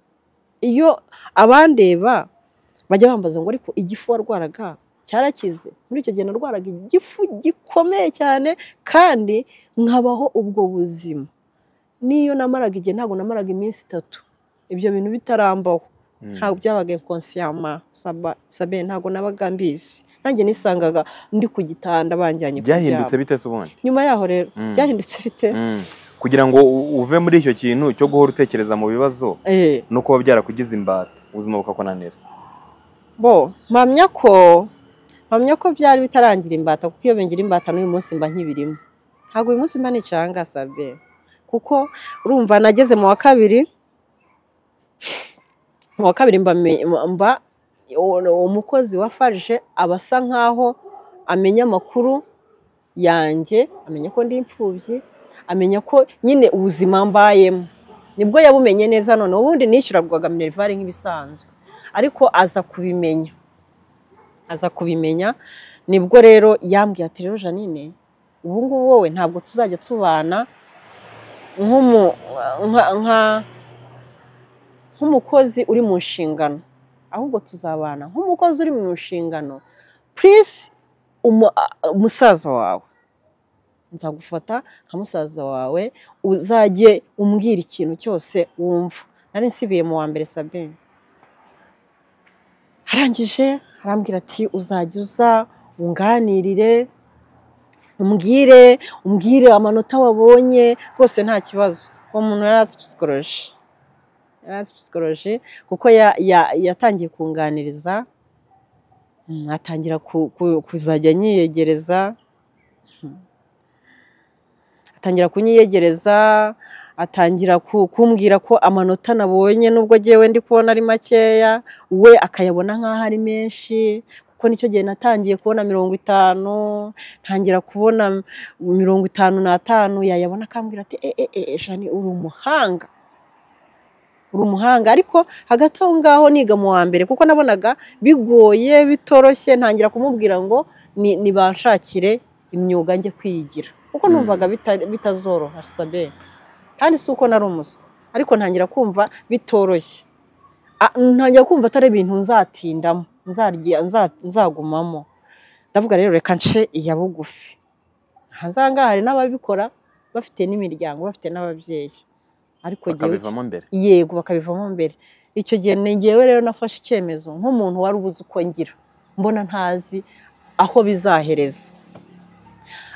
iyo abandeba bajya bambaza ngo ariko igifu warwaraga cyarakize muri icyo gihe narwaraga igifu gikomeye cyane kandi nkabaho ubwo buzima n'iyo namaraga igihe ntabwo namaraga iminsi itatu ibyo bintu bitarambaho Mm. ntabwo byabaga inkonsiyama saba- sabe ntabwo nabaga mbizi nanjye nisangaga ndi ku gitanda banjyanye kuryama byahindutse bite se ubundi nyuma yaho rero Mm. byahindutse bite Mm. kugira ngo u- uve muri icyo kintu cyo guhora utekereza mu bibazo Eh. no kuba byarakugize imbata ubuzima bukakunanira bo mpamya ko mpamya ko byari bitarangira imbata kuko iyo bingira imbata n'uyu munsi mba nkibirimo ntabwo uyu munsi mba nicanga sabe kuko urumva nageze mu wa kabiri mu wa kabiri mba me- mba uwo- umukozi wa farije aba asa nkaho amenya amakuru yanjye amenya ko ndi imfubyi amenya ko nyine ubuzima mbayemo nibwo yabumenye neza none ubundi nishyurabwaga minerivare nk'ibisanzwe ariko aza kubimenya aza kubimenya nibwo rero yambwiye ati rero janine ubu ngubu wowe ntabwo tuzajya tubana nk'umu- nka- nka- nk'umukozi uri mu nshingano ahubwo tuzabana nk'umukozi uri mu nshingano purisi umusaza wawe nzagufata nka musaza wawe uzajye umbwira ikintu cyose wumva nari nsibiye mu wa mbere sabine arangije arambwira ati uzajya uza unganirire umbwire umbwire amanota wabonye rwose nta kibazo uwo muntu yari azi psikoloji Erance Psychology kuko yatangiye kunganiriza atangira kuzajya anyiyegereza atangira kunyiyegereza atangira kumbwira ko amanota nabonye nubwo ngewe ndi kubona ari makeya we akayabona nk'aho ari menshi kuko nicyo gihe natangiye kubona mirongo itanu ntangira kubona mirongo itanu n'atanu yayabona akambwira ati eee jani uri umuhanga uri umuhanga ariko hagati aho ngaho niga mu wa mbere kuko nabonaga bigoye bitoroshye ntangira kumubwira ngo nibanshakire imyuga njye kwiyigira kuko numvaga bitazoroha sabe kandi si uko nari umuswa ariko ntangira kumva bitoroshye ntangira kumva atari ibintu nzatindamo nzagumamo ndavuga rero reka nce iya bugufi ahangaha hari n'ababikora bafite n'imiryango bafite n'ababyeyi ariko bakabivamo mbere yego bakabivamo mbere icyo gihe ngewe rero nafashe icyemezo nk'umuntu wari ubuze uko ngira mbona ntazi aho bizahereza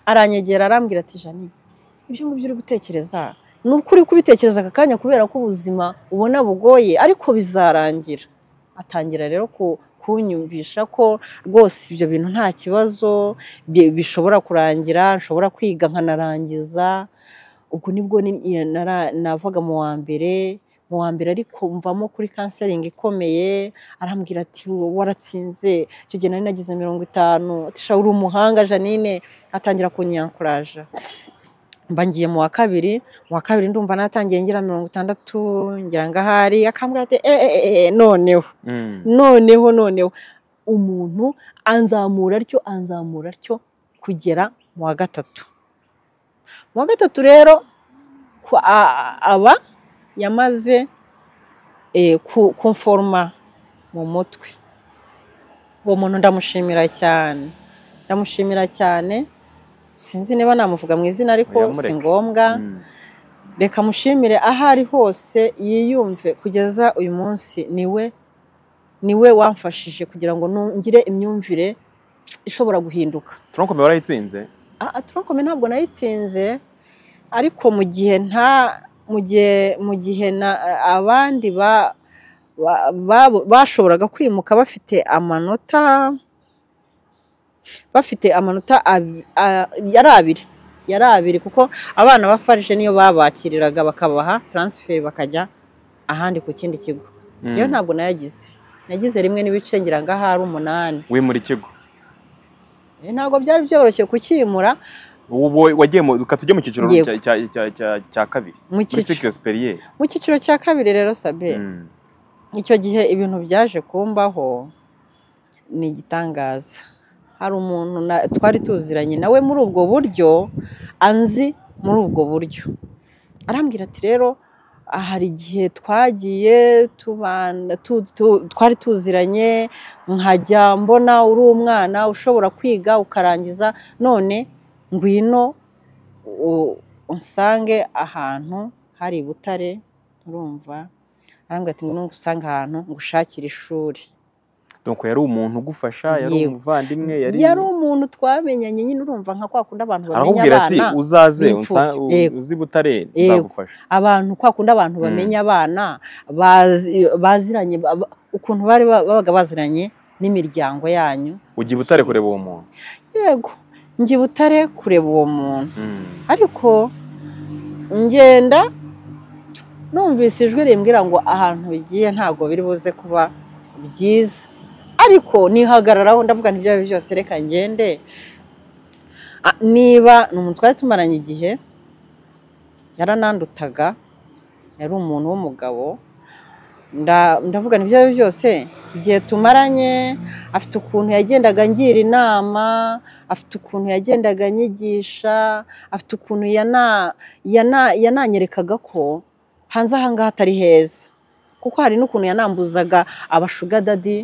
aranyegera arambwira ati jani ibyo ngibyo uri gutekereza ni ukuri kubitekereza aka kanya kubera ko ubuzima ubona bugoye ariko bizarangira atangira rero kunyumvisha ko rwose ibyo bintu nta kibazo bishobora kurangira nshobora kwiga nkanarangiza ubwo nibwo navuga mu wa mbere mu wa mbere ariko mvamo kuri kanseringi ikomeye arambwira ati waratsinze icyo gihe nari nagize mirongo itanu uri umuhanga janine atangira kunyankuraje mba ngiye mu wa kabiri mu wa kabiri ndumva natangiye ngira mirongo itandatu ngira ngo ahari akambwira ati eee noneho noneho noneho umuntu anzamura atyo anzamura atyo kugera mu wa gatatu mu wa gatatu rero aba yamaze kumforoma mu mutwe uwo muntu ndamushimira cyane ndamushimira cyane sinzi niba namuvuga mu izina ariko si ngombwa reka mushimire aho ari hose yiyumve kugeza uyu munsi niwe niwe wamfashije kugira ngo ngire imyumvire ishobora guhinduka turankome warayitsinze turankome ntabwo nayitsinze ariko mu gihe nta mu gihe mu gihe abandi bashoboraga kwimuka bafite amanota bafite amanota yari abiri yari abiri kuko abana ba farije niyo babakiriraga bakabaha taransiferi bakajya ahandi ku kindi kigo iyo ntabwo nayagize nagize rimwe n'ibice ngira ngo ahari umunani wimura ikigo ntabwo byari byoroshye kukimura wagiye tujye mu cyiciro cya kabiri mu cyiciro cya kabiri rero sabe icyo gihe ibintu byaje kumbaho ni igitangaza hari umuntu twari tuziranye nawe muri ubwo buryo anzi muri ubwo buryo arambwira ati rero hari igihe twagiye twari tuziranye nkajya mbona uri umwana ushobora kwiga ukarangiza none ngwino unsange ahantu hari butare urumva arambwira ati ngwino usange ahantu ngushakire ishuri nuko yari umuntu ugufasha yari umuvandimwe yari umuntu twamenyanye nyine urumva nka kwa kundi abantu bamenya abana uzaze uzi butare nzagufasha abantu kwa kundi abantu bamenya abana baziranye ukuntu bari babaga baziranye n'imiryango yanyu ugiye butare kureba uwo muntu yego njye butare kureba uwo muntu ariko ngenda numvise ijwi rimbwira ngo ahantu bigiye ntabwo biri buze kuba byiza ariko nihagararaho ndavuga ntibyaba byose reka ngende niba ni umuntu twari tumaranye igihe yaranandutaga yari umuntu w'umugabo ndavuga ntibyaba byose igihe tumaranye afite ukuntu yagendaga ngira inama afite ukuntu yagendaga anyigisha afite ukuntu yananyerekaga ko hanze ahangaha atari heza kuko hari n'ukuntu yanambuzaga abashugadadi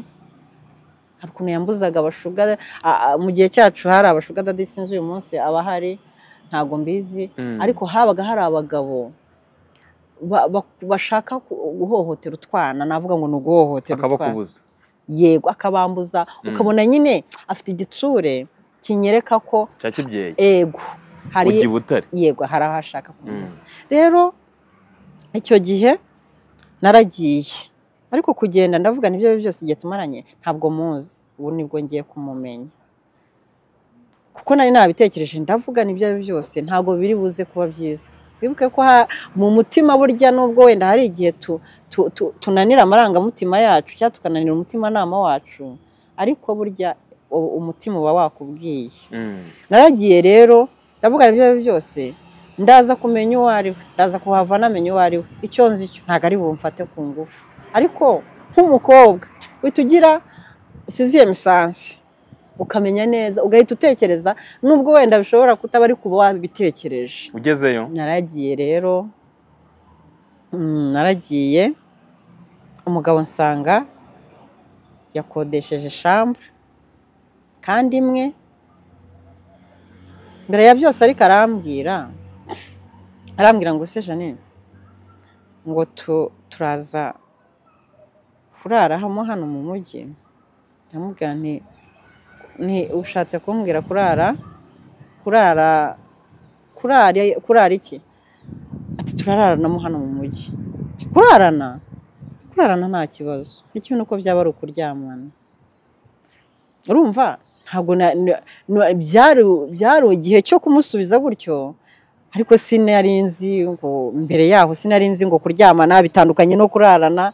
hari ukuntu yambuzaga abashugadadi mu gihe cyacu hari abashugadadi sinzi uyu munsi aba ahari ntabwo mbizi ariko habaga hari abagabo bashaka guhohotera utwana navuga ngo ni uguhohotera utwana yego akabambuza ukabona nyine afite igitsure kinyereka ko yego hari yego hari aho ashaka kumugeza rero icyo gihe naragiye ariko kugenda ndavuga n'ibyo byose igihe tumaranye ntabwo muzi ubu nibwo ngiye kumumenya kuko nari nabitekereje ndavuga n'ibyo byose ntabwo biri buze kuba byiza wibuke ko mu mutima burya nubwo wenda hari igihe tunanira amarangamutima yacu cyangwa tukananira umutimanama wacu ariko burya umutima uba wakubwiye naragiye rero ndavuga n'ibyo byose ndaza kumenya uwo ari we ndaza kuhava namenya uwo ari we icyo nzi cyo ntabwo ari bumfate ku ngufu ariko nk'umukobwa uhita ugira siziye misansi ukamenya neza ugahita utekereza nubwo wenda bishobora kutaba ari kuba wabitekereje ugezeyo naragiye rero naragiye umugabo nsanga yakodesheje shambure kandi imwe mbere ya byose ariko arambwira arambwira ngo se janine ngo turaza kurara hamo hano mu mujyi ndamubwira nti ushatse kumbwira kurara kurara kurara iki ati turaranamo hano mu mujyi kurarana kurarana nta kibazo n'ikintu uko byaba ari ukuryamana urumva ntabwo byari igihe cyo kumusubiza gutyo ariko sinari nzi ngo mbere yaho sinari nzi ngo kuryamana bitandukanye no kurarana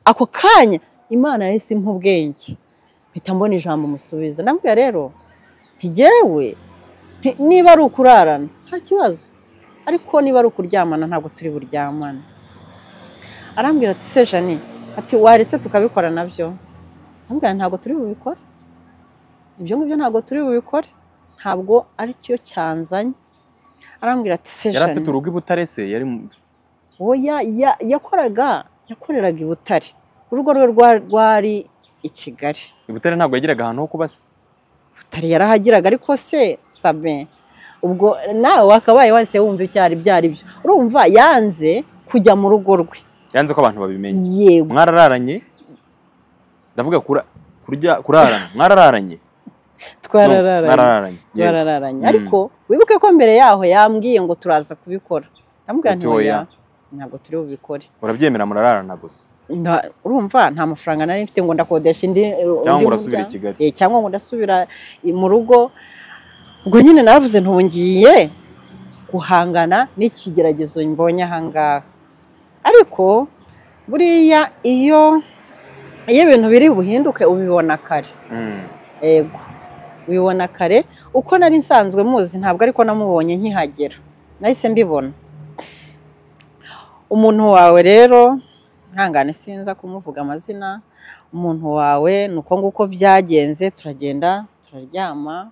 ako kanya imana yahise impa ubwenge mpita mbona ijambo musubiza ndabwira rero ntigewe niba ari ukurarana nta kibazo ariko niba ari ukuryamana ntabwo turi buryamane arambwira ati se jani ati waretse tukabikora nabyo ndamubwira ntabwo turi bubikore ibyo ngibyo ntabwo turi bubikore ntabwo ari cyo cyanzanye arambwira ati se yari afite urugo i butare se yari uwo yakoraga yakoreraga i butare urugo rwe rwari i kigali i butare ntabwo yagiraga ahantu ho kuba se butare yarahagiraga ariko se sabe ubwo nawe wakabaye wese wumva icyo ari byo ari byo urumva yanze kujya mu rugo rwe yanze ko abantu babimenya yego mwarararanye ndavuga kurya kurarana mwarararanye twarararanye mwarararanye yego. twarararanye Mm. ariko wibuke ko mbere yaho yambwiye ngo turaza kubikora ndamubwira nti Ati oya. oya ntabwo turi bubikore urabyemera murararana gusa Nda- urumva nta mafaranga nari mfite ngo ndakodesha indi cyangwa undi ngo urasubire i muryango. kigali Eh, cyangwa ngo ndasubira i- mu rugo ubwo nyine naravuze ntungiye guhangana n'ikigeragezo mbonye ahangaha ariko buriya iyo iyo ibintu biri buhinduke ubibona kare Mm. ego ubibona kare uko nari nsanzwe muzi ntabwo ariko namubonye nkihagera nahise mbibona umuntu wawe rero ihangane sinza kumuvuga amazina umuntu wawe ni uko nguko byagenze turagenda turaryama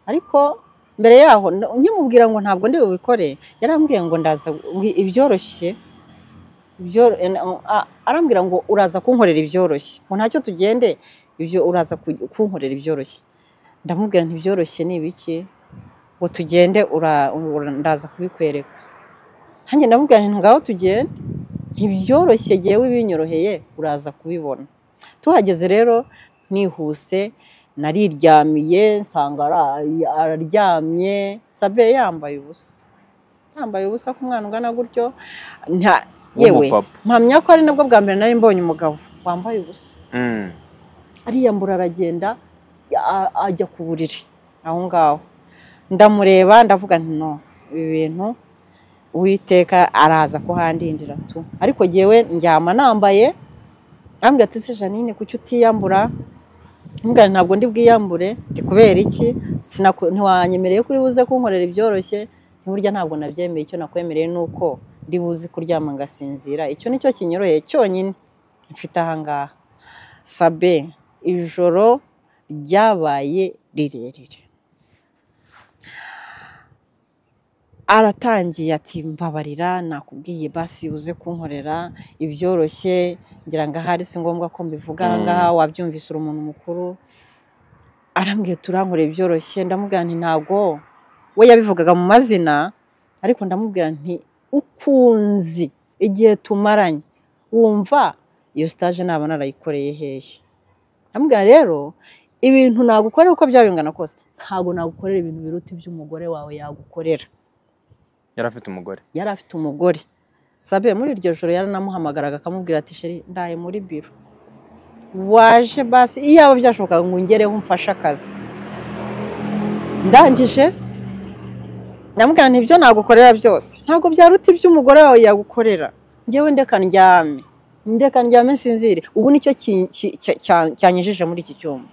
ariko mbere yaho n- nkimubwira ngo ntabwo ndi bubikore yarambwiye ngo ndaza wi- ibyoroshye ibyo- en- a- arambwira ngo uraza kunkorera ibyoroshye ngo ntacyo tugende ibyo uraza ku- kunkorera ibyoroshye ndamubwira nti ibyoroshye ni ibiki ngo tugende ura- ura- ndaza kubikwereka nanjye ndamubwira nti ngaho tugende ntibyoroshye yewe ibinyoroheye uraza kubibona tuhageze rero nihuse nariryamiye nsanga ara- araryamye sabe yambaye ubusa yambaye ubusa ku mwana ungana gutyo nta- yewe w'umupapa mpamya ko ari nabwo bwa mbere nari mbonye umugabo wambaye ubusa Mm. ariyambura aragenda a- ajya ku buriri aho ngaho ndamureba ndavuga nti no ibi bintu uwiteka araza kuhandindira tu ariko jyewe njyama nambaye ambwira ati se janine kuki utiyambura mbwa ntabwo ndi bwiyambure ndi kubera iki Sinaku- ntiwanyemereye kuri buze kunkorera ibyoroshye burya ntabwo nabyemeye icyo nakwemereye ni uko ndi buzi kuryama ngasinzira icyo ni cyo kinyoroheye cyonyine mfite ahangaha sabe ijoro ryabaye rirerire aratangiye ati mbabarira nakubwiye basi uze kunkorera ibyoroshye ngira ngo ahari si ngombwa ko mbivuga Mm. ahangaha wabyumvise uri umuntu mukuru arambwiye turankorera ibyoroshye ndamubwira nti ntabwo we yabivugaga mu mazina ariko ndamubwira nti ukunzi igihe tumaranye wumva iyo sitaje naba narayikoreye hehe ndamubwira rero ibintu nagukorera uko byaba bingana kose ntabwo nagukorera ibintu biruta iby'umugore wawe yagukorera yari afite umugore yari afite umugore sabe muri iryo joro yaranamuhamagaraga akamubwira ati sheri ndaye muri biro waje basi iyo yaba byashobokaga ngo ungereho umfashe akazi ndangije ndamubwira nti ibyo nagukorera byose ntabwo byaruta ibyo umugore wawe yagukorera ngewe ndeka ndyame ndeka ndyame sinzire ubu nicyo cyanyujije muri iki cyuma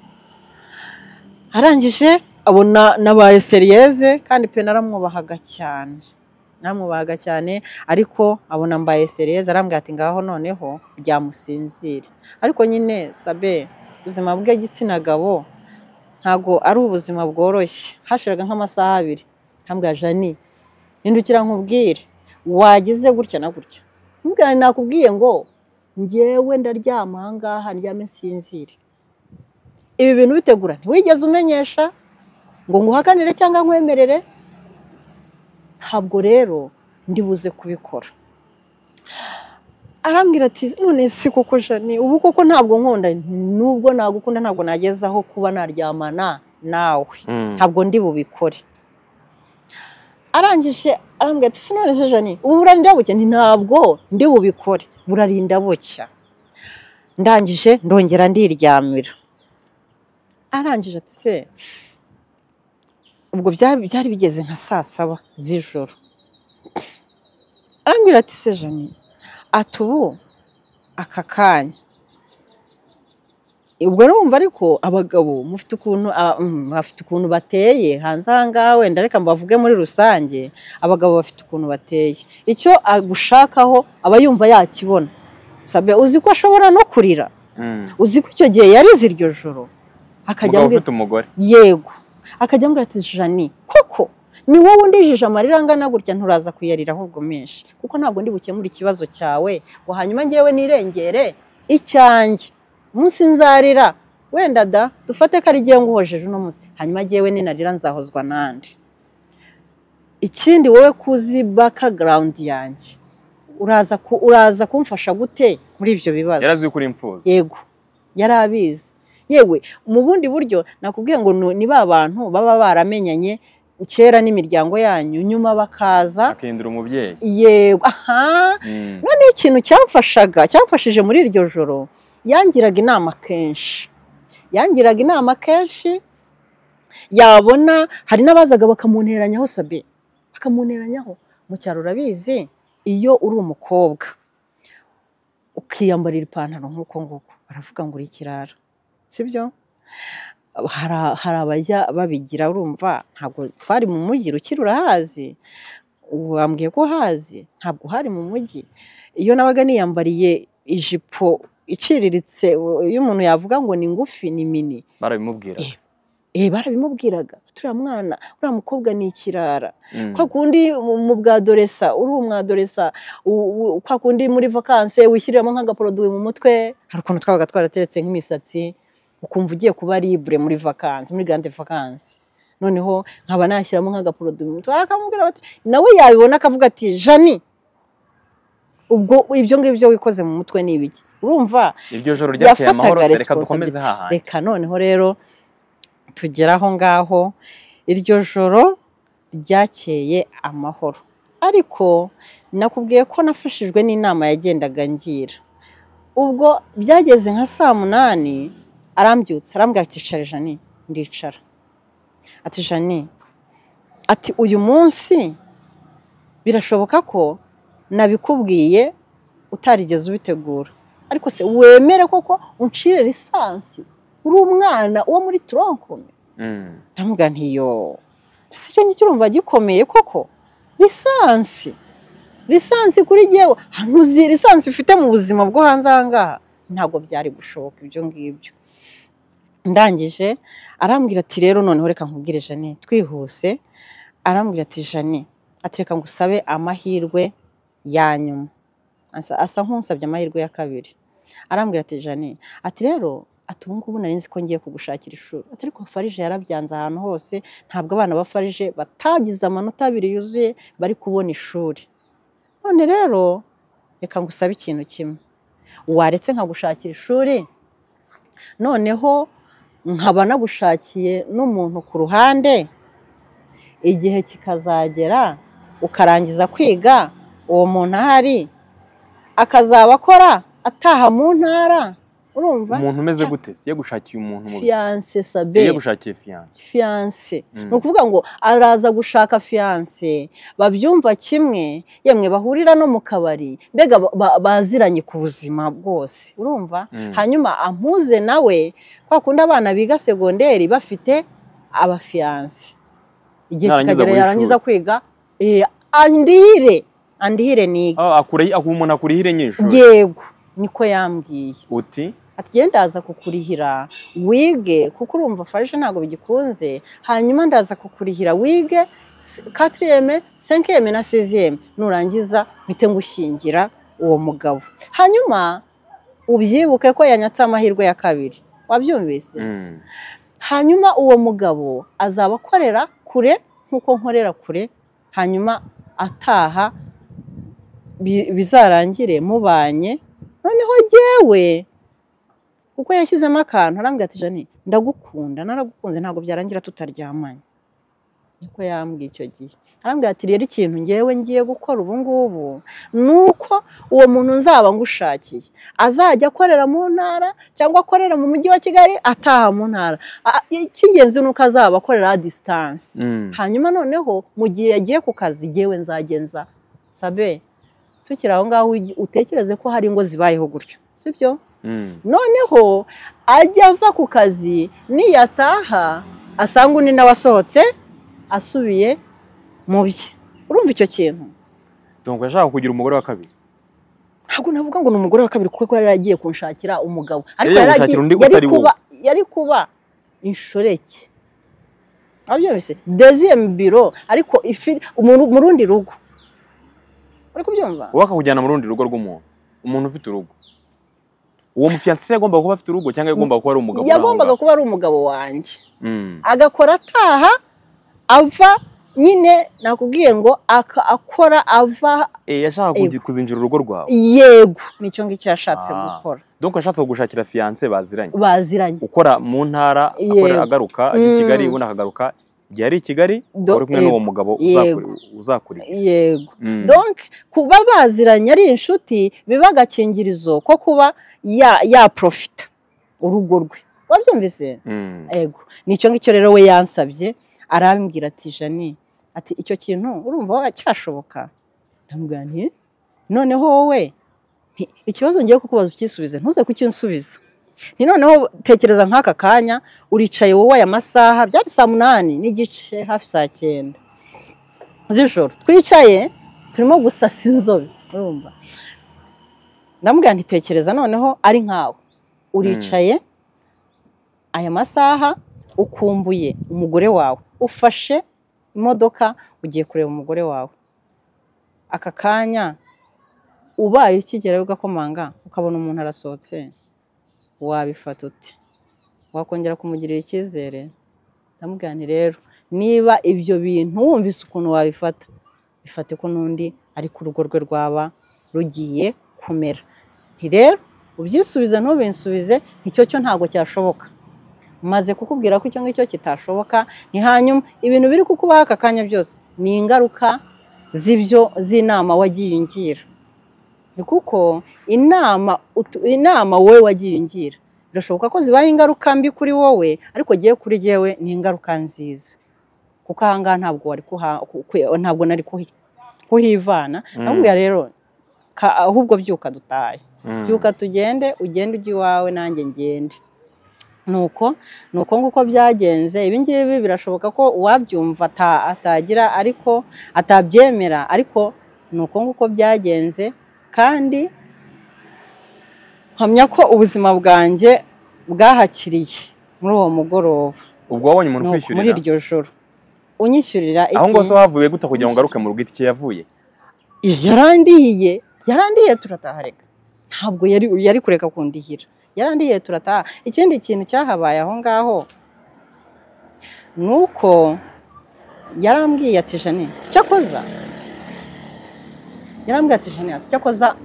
arangije abona nabaye seriyeze kandi pe naramwubahaga cyane namwubahaga cyane ariko abona mbaye seriyeze arambwira ati ngaho noneho byamusinzire ariko nyine sabe ubuzima bw'igitsina gabo ntabwo ari ubuzima bworoshye hashiraga nk'amasaha abiri nkambwira jani hindukira nkubwire wagize gutya na gutya mbwira nakubwiye ngo ngewe ndaryama aha ngaha ndyame nsinzire ibi bintu bitegura ntiwigeze umenyesha ngo nguhakanire cyangwa nkwemerere ntabwo rero ndibuze kubikora arambwira ati none si koko jani ubu koko ntabwo nkunda nubwo nagukunda ntabwo nagezaho kuba naryamana nawe ntabwo ndi bubikore arangije arambwira ati sinone se jani ubu burarinda bucya nti ntabwo ndi bubikore burarinda bucya ndangije ndongera ndiryamira arangije ati se ubwo byari bigeze nka saa saba z'ijoro arambwira ati se jani ati ubu aka kanya ubwo numva ariko abagabo mufite ukuntu aba- mm, bafite ukuntu bateye hanze aha ngaha wenda reka mbavuge muri rusange abagabo bafite ukuntu bateye icyo agushakaho aba yumva yakibona sabe uzi ko ashobora no kurira uzi ko icyo gihe yarize iryo joro akajya umugabo ambwira- ufite umugore yego akajya ambwira ati jani koko ni wowe undijije amarira angana gutya nturaza kuyarira ahubwo menshi kuko ntabwo ndi bukemure ikibazo cyawe ngo hanyuma ngewe nirengere icyanjye umunsi nzarira wenda da dufate ko ari igihe nguhojeje uno munsi hanyuma ngewe ninarira nzahozwa n'andi ikindi wowe kuzi bakagarawundi yanjye uraza ku- uraza kumfasha gute muri ibyo bibazo yari azwi ko uri imfubyi yego yari abizi yewe mu bundi buryo nakubwiye ngo nu- ni ba bantu baba baramenyanye kera n'imiryango yanyu nyuma bakaza akahindura umubyeyi yego aha Mm. noneho ikintu cyamfashaga cyamfashije muri iryo joro yangiraga inama kenshi yangiraga inama kenshi yabona hari n'abazaga bakamunteranyaho sabi bakamunteranyaho mu cyaro urabizi iyo uri umukobwa ukiyambarira ipantaro nk'uko nguko baravuga ngo uri ikirara sibyo hari hari abajya babigira urumva ntabwo twari mu mujyi rukiri urahazi wambwiye ko hazi ntabwo hari mu mujyi iyo nabaga niyambariye ijipo iciriritse iyo umuntu yavuga ngo ni ngufi ni mini barabimubwira Eh. eh barabimubwiraga turiya mwana uriya mukobwa ni ikirara Mm. kwa kundi mu mu bwadoresa uri umwadoresa u- u- kwa kundi muri vakanse wishyiriramo nk'agaporoduwi mu mutwe hari ukuntu twabaga twarateretse nk'imisatsi ukumva ugiye kuba libure muri vakanse muri grande vakanse noneho nkaba nashyiramo nk'agaporoduwi mu mutwe akamubwira bati nawe yabibona akavuga ati jani ubwo ibyo ngibyo wikoze mu mutwe ni ibiki urumva iryo joro ryakeye amahoro yafataga reka dukomeze resiponsabiti hahandi reka noneho rero tugere aho ngaho iryo joro ryakeye amahoro ariko nakubwiye ko nafashijwe n'inama yagendaga ngira ubwo byageze nka saa munani arambyutse arambwira ati "Icara jani ndicara ati jani ati uyu munsi birashoboka ko nabikubwiye utarigeze ubitegura ariko se wemere koko uncire lisansi uri umwana wo muri turonkome Mm. ndamuga ntiyo si cyo ngicyo urumva gikomeye koko lisansi lisansi kuri jyewe ahantu uzi lisansi ufite mu buzima bwo hanze aha ngaha ntabwo byari gushoboka ibyo ngibyo ndangije arambwira ati rero noneho reka nkubwire jane twihuse arambwira ati jane ati reka ngusabe amahirwe ya nyuma Asa- asa nk'usabye amahirwe ya kabiri arambwira ati jane ati rero ati ubu ngubu nari nzi ko ngiye kugushakira ishuri ati ariko farije yarabyanze ahantu hose ntabwo abana ba farije batagize amanota abiri yuzuye bari kubona ishuri none rero reka ngusabe ikintu kimwe waretse nkagushakira ishuri noneho nkaba nagushakiye n'umuntu ku ruhande igihe kikazagera ukarangiza kwiga uwo muntu ahari akazaba akora ataha mu ntara urumva umuntu umeze gute siye gushakiye umuntu mu fiyanse sabe iyo gushakiye fiyanse fiyanse Mm. ni ukuvuga ngo araza gushaka fiyanse babyumva kimwe yemwe bahurira no mu kabari mbega ba- ba- baziranye ku buzima bwose urumva Mm. hanyuma ampuze nawe kwa kundi abana biga segonderi bafite abafiyanse igihe Narangiza kikagera guhishura. yarangiza kwiga eh, andihire andihire nige Ah, akura- aku- umuntu akurihire nyinshi yego niko yambwiye uti atiye ndaza kukurihira wige kuko urumva farije ntabwo bigikunze hanyuma ndaza kukurihira wige s- katiriyeme senkiyeme na seziyeme nurangiza mpite ngushyingira uwo mugabo hanyuma ubyibuke ko yanyatse amahirwe ya kabiri wabyumvise mm, hanyuma uwo mugabo azaba akorera kure nk'uko nkorera kure hanyuma ataha bi- bizarangire mubanye noneho jyewe kuko yashyizemo akantu arambwira ati jani ndagukunda naragukunze ntabwo byarangira tutaryamanye niko yambwiye icyo gihe arambwira ati rero ikintu ngewe ngiye gukora ubu ngubu ni uko uwo muntu nzaba ngushakiye azajya akorera mu ntara cyangwa akorera mu mujyi wa kigali ataha mu ntara A- icy'ingenzi ni uko azaba akorera a disitansi mm. hanyuma noneho mu gihe yagiye ku kazi yewe nzagenza sabe tukiri aho ngaho ugi- utekereze ko hari ingo zibayeho gutyo sibyo Mm. noneho ajya ava ku kazi niyataha asanga undi nawe asohotse asubiye mu bye urumva icyo kintu Donc yashaka kugira umugore wa kabiri ntabwo navuga ngo ni umugore wa kabiri kuko yari yaragiye kunshakira umugabo ariko Yari yari yagushakira undi agiye- yari utari wowe. kuba yari kuba inshoreke wabyumvise deziyemu biro ariko ifi mu- mu rundi rugo uri kubyumva wowe akakujyana mu rundi rugo rw'umuntu umuntu ufite urugo uwo mufiyanse yagombaga kuba afite urugo cyangwa yagombaga kuba ari umugabo uri aho yagombaga ngaho? kuba ari umugabo wanjye Mm, agakora ataha ava nyine nakubwiye ngo aka- akora ava eh, yashaka kugi- kuzinjira urugo rwawe yego nicyo ngicyo yashatse Ah. gukora donc yashatse kugushakira fiyanse baziranye baziranye ukora mu ntara Yego. akorera agaruka ajya i Mm. kigali ubundi akagaruka igihe ari i kigali Do- wari kumwe n'uwo mugabo Yego. uzakuri- uzakurira yego Mm. donc kuba baziranye ari inshuti biba agakingirizo ko kuba ya- yaprofita urugo rwe wabyumvise Mm. ego nicyo ngicyo rero we yansabye arambwira ati jani ati icyo kintu urumva cyashoboka ndamubwira nti noneho wowe nti, ikibazo ngiye kukubaza ukisubize ntuze kukinsubiza nti noneho tekereza nk'aka kanya uricaye wowe aya masaha byari saa munani n'igice hafi saa cyenda z'ijoro twicaye turimo gusasa inzobe urumva ndamubwira nti tekereza noneho ari nkawe uricaye aya masaha ukumbuye umugore wawe ufashe imodoka ugiye kureba umugore wawe aka kanya ubaye ukigerayo ugakomanga ukabona umuntu arasohotse wabifata ute wakongera kumugirira icyizere ndamubwira nti rero niba ibyo bintu wumvise ukuntu wabifata bifate ko n'undi ariko urugo rwe rwaba rugiye kumera nti rero ubyisubize ntubinsubize icyo cyo ntabwo cyashoboka maze kukubwira ko icyo ngicyo kitashoboka ni hanyuma ibintu biri kukubaho aka kanya byose ni ingaruka z'ibyo z'inama wagiye ungira ni kuko inama utu- inama wowe wagiye ungira birashoboka ko zibaye ingaruka mbi kuri wowe ariko giye kuri jyewe ni ingaruka nziza kuko ahangaha ntabwo wari kuha- ku- ku- ntabwo nari kuhi- kuhivana Mm. ahubwo rero ka- ahubwo byuka dutahe Mm. byuka tugende ugende ujya iwawe nanjye ngende nuko nuko nguko byagenze ibi ngibi birashoboka ko uwabyumva ata- atagira ariko atabyemera ariko nuko nguko byagenze kandi mpamya ko ubuzima bwanjye bwahakiriye muri uwo mugoroba ubwo wabonye umuntu nuko muri ukwishyurira iryo joro unyishyurira iki aho ngaho se wavuye gute kugira ngo ngaruke mu rugo itike yavuye yarandiye yarandiye turataha reka ntabwo yari yari kureka kundihira yarandiye turataha ikindi kintu cyahabaye aho ngaho ni uko yarambwiye ati jane cyakoza yarambwiye ati jane ati cyakoza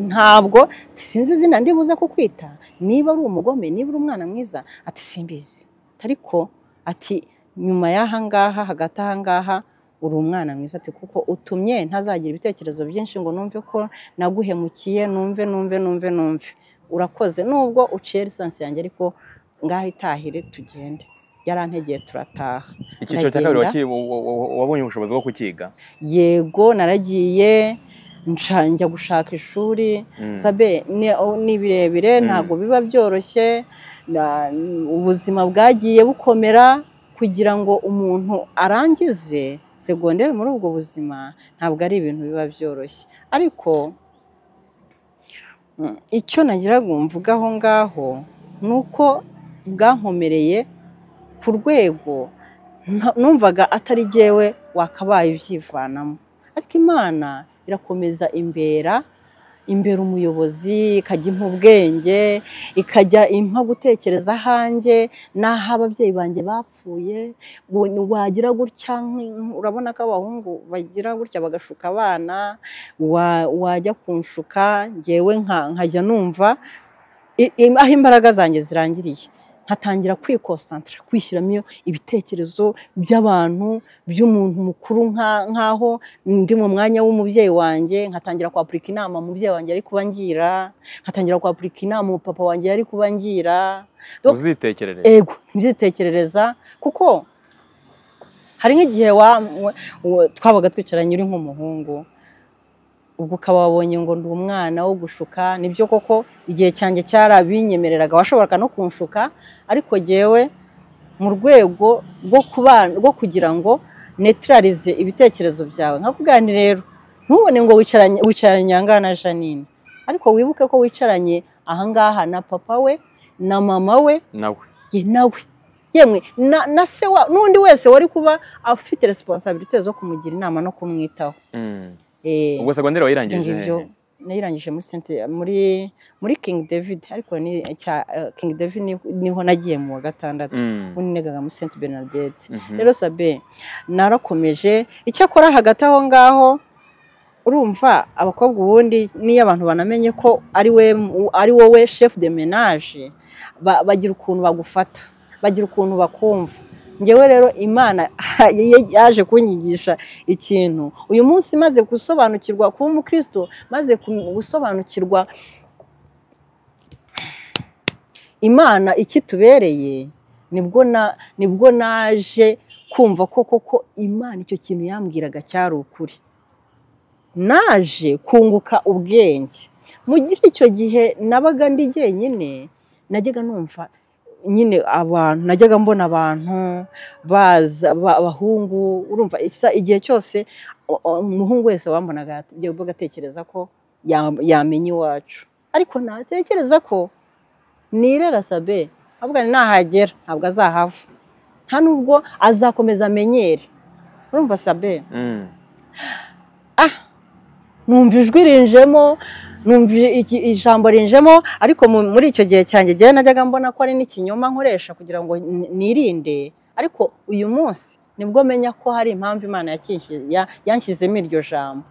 ntabwo sinzi izina ndibuze kukwita niba ari umugome niba uri umwana mwiza ati simbizi ariko ati nyuma y'ahangaha hagati ahangaha uri umwana mwiza ati kuko utumye ntazagira ibitekerezo byinshi ngo numve ko naguhemukiye numve numve numve numve urakoze nubwo uciye lisansi yanjye ariko ngaho itahire tugende yarantegeye turataha icyiciro cya kabiri Ndagenda. waki- wa- wa- wa- wabonye ubushobozi bwo kukiga yego naragiye nca njya gushaka ishuri Mm. sabe ni- o- ni birebire Mm. ntabwo biba byoroshye na- ubuzima bwagiye bukomera kugira ngo umuntu arangize segonderi muri ubwo buzima ntabwo ari ibintu biba byoroshye ariko mm, icyo nagira ngo mvuge aho ngaho ni uko bwankomereye ku rwego nta- numvaga atari jyewe wakabaye ubyivanamo ariko imana irakomeza imbera imbere umuyobozi ikajya impa ubwenge ikajya impa gutekereza ahanjye n'aho ababyeyi banjye bapfuye ngo ni- wagira gutya nk- urabona ko abahungu bagira gutya bagashuka abana wa- wajya kunshuka ngewe nka- nkajya numva i- i- aho imbaraga zanjye zirangiriye nkatangira kwikosantara kwishyiramo iyo ibitekerezo by'abantu by'umuntu mukuru nka- nk'aho ndi mu mwanya w'umubyeyi wanjye nkatangira kwapurika inama umubyeyi wanjye ari kuba ngira nkatangira kwapurika inama umupapa wanjye yari kuba ngira Do- uzitekerereza ego ntibyitekerereza kuko hari nk'igihe wa- wa- wa- twabaga twicaranye uri nk'umuhungu ubwo ukaba wabonye ngo ndi umwana wo gushuka nibyo koko igihe cyanjye cyarabinyemereraga washoboraga no kunshuka ariko jyewe mu rwego rwo kubana rwo kugira ngo netirarize ibitekerezo byawe nkakubwira nti rero ntubone ngo wicaranye wicaranye ahangaha na Janine ariko wibuke ko wicaranye ahangaha na papa we na mama we nawe ye nawe yemwe na, na se wa n'undi wese wari kuba afite resiponsabirite zo kumugira inama no kumwitaho Mm. Eh, ubwo ibyo segonderi wayirangije ngibyo nayirangije muri sente muri muri king david ariko ni cya eh, king david ni- niho nagiye mu wa gatandatu Mm. ubu nigaga muri saint bernadette Mhm. rero sabe narakomeje icyakora hagati aho ngaho urumva abakobwa ubundi niyo abantu banamenye ko ari we ari wowe chef de menage ba- bagira ukuntu bagufata bagira ukuntu bakumva ngewe rero imana yaje kunyigisha ikintu uyu munsi maze gusobanukirwa kuba umukristo maze kum- gusobanukirwa imana ikitubereye nibwo na nibwo naje kumva ko koko imana icyo kintu yambwiraga cyari ukuri naje kunguka ubwenge mu gihe icyo gihe nabaga ndi jyenyine najyaga numva nyine abantu najyaga mbona abantu baza ba- abahungu urumva isa igihe cyose o- o- umuhungu wese wambonaga yajyaga agatekereza ko ya- yamenya iwacu ariko natekereza ko nirera sabe ahubwo nahagera ntabwo azahava nta nubwo azakomeza amenyere urumva sabe Mm. numva ijwi rinjemo numva iki- ijambo rinjemo ariko mu- muri icyo gihe cyanjye jyewe najyaga mbona ko ari n'ikinyoma nkoresha kugira ngo n- nirinde ariko uyu munsi nibwo menya ko hari impamvu imana yakinshi- ya- yanshyizemo iryo jambo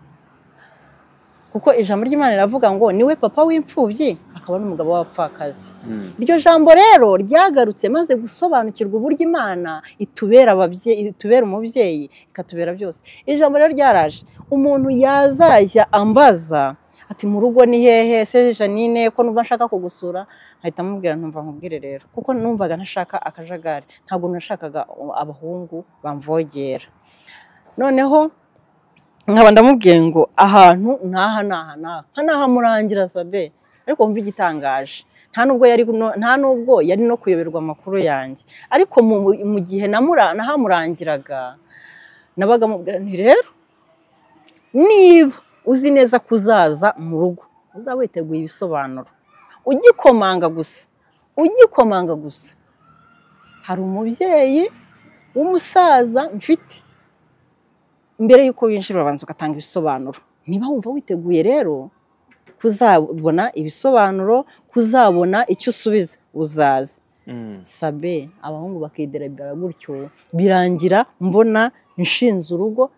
kuko ijambo ry'imana riravuga ngo niwe papa w'imfubyi akaba n'umugabo w'abapfakazi Mm. iryo jambo rero ryagarutse maze gusobanukirwa uburyo imana itubera ababyeyi itubera umubyeyi ikatubera byose iri jambo rero ryaraje umuntu yazajya ambaza ati mu rugo ni hehe se janine ko numva nshaka kugusura nkahita mubwira ntumva nkubwire rero kuko numvaga ntashaka akajagari ntabwo nashakaga abahungu bamvogera noneho nkaba ndamubwiye ngo ahantu n'aha n'aha n'aha nka n'aha murangira sabe ariko wumva igitangaje nta nubwo yari no- nta nubwo yari no kuyoberwa amakuru yanjye ariko mu, mu gihe namura- nahamurangiraga nabaga mubwira nti rero niba uzi neza kuzaza mu rugo uzaba witeguye ibisobanuro ugikomanga gusa ugikomanga gusa hari umubyeyi w'umusaza mfite mbere y'uko winjira urabanza ugatanga ibisobanuro niba wumva witeguye rero kuzabona ibisobanuro kuzabona icyo usubiza uzaza Mm. sabe abahungu bakiderabira gutyo birangira mbona nshinze urugo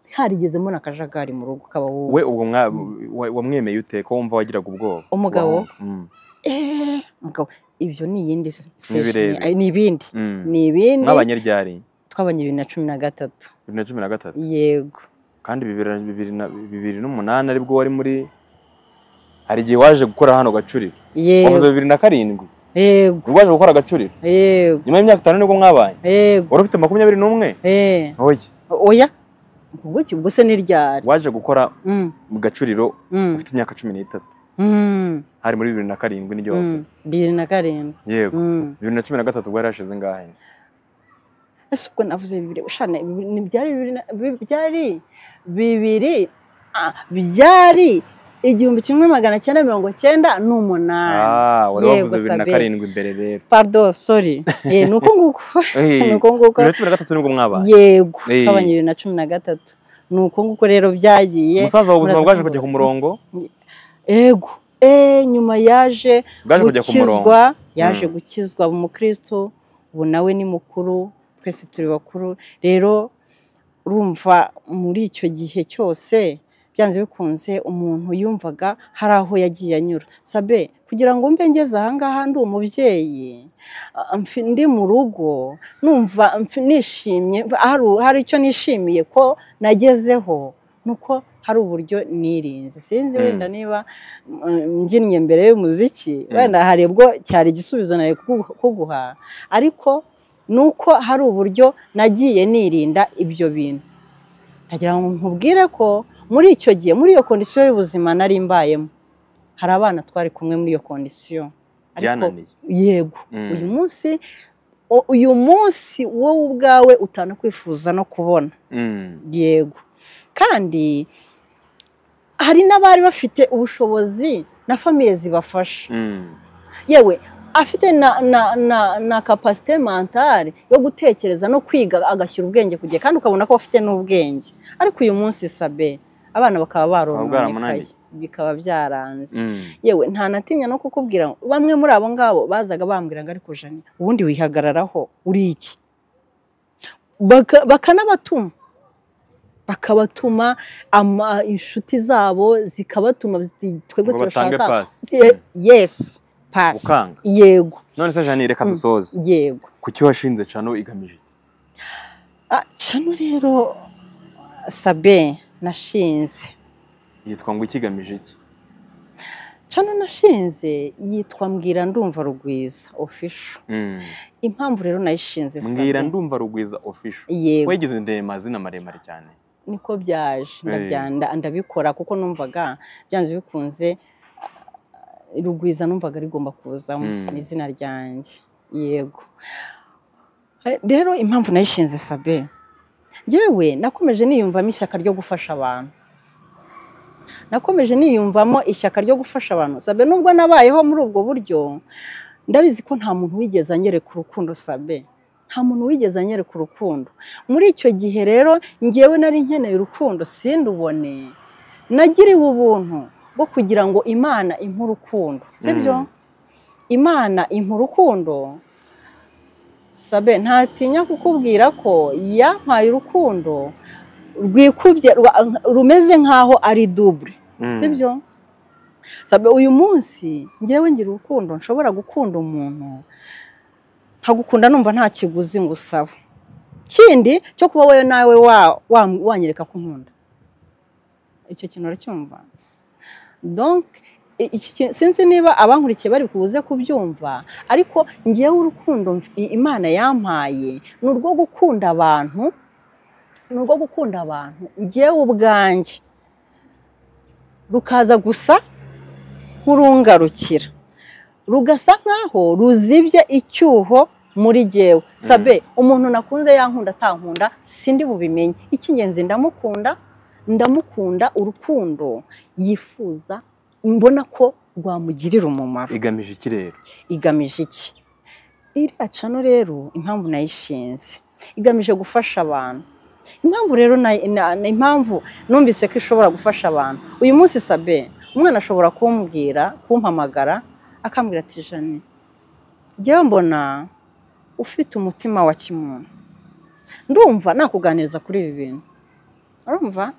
ntarigeze mbona akajagari mu rugo k'abahungu we ubwo mwa- wa- wamwemeye ute ko wumva wagiraga ubwoba Umugabo? Wa- Mm. Eh, mugabo, ibyo ni iyindi se- Ni birebire. session. Ay, ni ibindi Mm. ni ibindi mwabanyeryari Twabaga twabanye bibiri na cumi na gatatu bibiri na cumi na gatatu yego kandi bibiri na- bibiri na- bibiri n'umunani aribwo wari muri hari igihe waje gukora hano gacuriro wavuze yego bibiri na karindwi yego ubwo waje gukora gacuriro yego nyuma y'imyaka itanu nibwo mwabaye yego wari ufite makumyabiri n'umwe eh oye oya ubwo ki- ubwo se n'iryari waje gukora Mm, mu gacuriro mm, ufite imyaka cumi n'itatu mm, hari muri bibiri na karindwi n'ibyo mm. wavuze bibiri na karindwi yego Mm. bibiri na cumi na gatatu bwari hashize ingahe ese ubwo navuze bibiri shana bibiri- ni- byari bibiri na- bi- byari bibiri ah, byari igihumbi kimwe magana cyenda mirongo cyenda n'umunani ah wari Yego, wavuze bibiri na Sabine. karindwi imbere rero pardon sorry Eh, ni uko nguko ni Eh, uko nguko bibiri na cumi na gatatu nibwo mwabaye yego Eh. twabanye bibiri na cumi na gatatu ni uko nguko rero byagiye umusaza wawe ubuzima muraza kumbura. bwaje kujya ku murongo ego eh nyuma yaje bwaje kujya ku murongo gukizwa yaje Mm. gukizwa umukristo ubu nawe ni mukuru twese turi bakuru rero urumva muri icyo gihe cyose byanze bikunze umuntu yumvaga hari aho yagiye anyura sabe kugira ngo mbe ngeze ahangaha ndi umubyeyi ah, mfi- ndi mu rugo numva mfi- nishimye hari hari icyo nishimiye ko nagezeho nuko hari uburyo nirinze sinzi Mm. wenda niba mm, mbyinnye mbere y'umuziki Mm. wenda hari ubwo cyari igisubizo nari kugu- kuguha ariko ni uko hari uburyo nagiye nirinda ibyo bintu ndagira ngo nkubwire ko muri icyo gihe muri iyo kondisiyo y'ubuzima nari mbayemo hari abana twari kumwe muri iyo kondisiyo ariko byananiye yego Mm. uyu munsi o- uyu munsi wowe ubwawe utana kwifuza no kubona Mm. yego kandi hari n'abari bafite ubushobozi na famiye zibafasha Mm. yewe afite na na na na kapasite mentale yo gutekereza no kwiga agashyira ubwenge ku gihe kandi ukabona ko afite n'ubwenge ariko uyu munsi sabe abana bakaba barononekaye bwaramunaniye. bikaba byaranze Mm. yewe nta natinya no kukubwira ngo bamwe muri abo ngabo bazaga bambwira ngo ariko jani ubundi wihagararaho uri iki Baka- bakanabatuma bakabatuma ama- inshuti zabo zikabatuma ziti twebwe ngo batange turashaka pasi Ye- yes pasi Gukanga. yego none se jani reka Mm. dusoze yego ku cyo washinze cano igamije iki? Ah, cano rero sabe nashinze yitwa ngo ikigamije iki cano nashinze yitwa mbwira ndumva rugwiza ofisho Mm. impamvu rero nayishinze mbwira Sabe. ndumva rugwiza ofisho yego wagize ndeye amazina maremare cyane niko byaje ndabya- nda- ndabikora kuko numvaga byanze bikunze ah, rugwiza numvaga rigomba kuzamo Mm. ni izina ryanjye yego Eh, rero impamvu nayishinze sabe yewe nakomeje niyumvamo ishyaka ryo gufasha abantu nakomeje niyumvamo ishyaka ryo gufasha abantu sabe nubwo nabayeho muri ubwo buryo ndabizi ko nta muntu wigeze anyereka urukundo sabe nta muntu wigeze anyereka urukundo muri icyo gihe rero ngewe nari nkeneye urukundo sindubone nagiriwe ubuntu bwo kugira ngo imana impe urukundo sibyo Mm. imana impa urukundo sabe ntatinya kukubwira ko yampaye urukundo rwikubye rwa- rumeze nk'aho ari dubure Mm. sibyo sabe uyu munsi ngewe ngira urukundo nshobora gukunda umuntu nkagukunda numva nta kiguzi ngusaba kindi cyo kuba wowe nawe wa- wa- wanyereka ko unkunda icyo kintu uracyumva donc i- iki ki- sinzi niba abankurikiye bari kubuze kubyumva ariko ngewe urukundo mf- i- imana yampaye ni urwo gukunda abantu ni urwo gukunda abantu ngewe ubwanjye rukaza gusa nk'urungarukira rugasa nk'aho ruzibye icyuho muri jyewe sabe umuntu nakunze yankunda atankunda sindi bubimenye icy'ingenzi ndamukunda ndamukunda urukundo yifuza mbona ko rwamugirira umumaro igamije iki rero igamije iki iriya cano rero impamvu nayishinze igamije gufasha abantu impamvu rero na- na- na- impamvu numvise ko ishobora gufasha abantu uyu munsi sabe umwana ashobora kumbwira kumpamagara akambwira ati jani njyewe mbona ufite umutima wa kimuntu ndumva nakuganiriza kuri ibi bintu urumva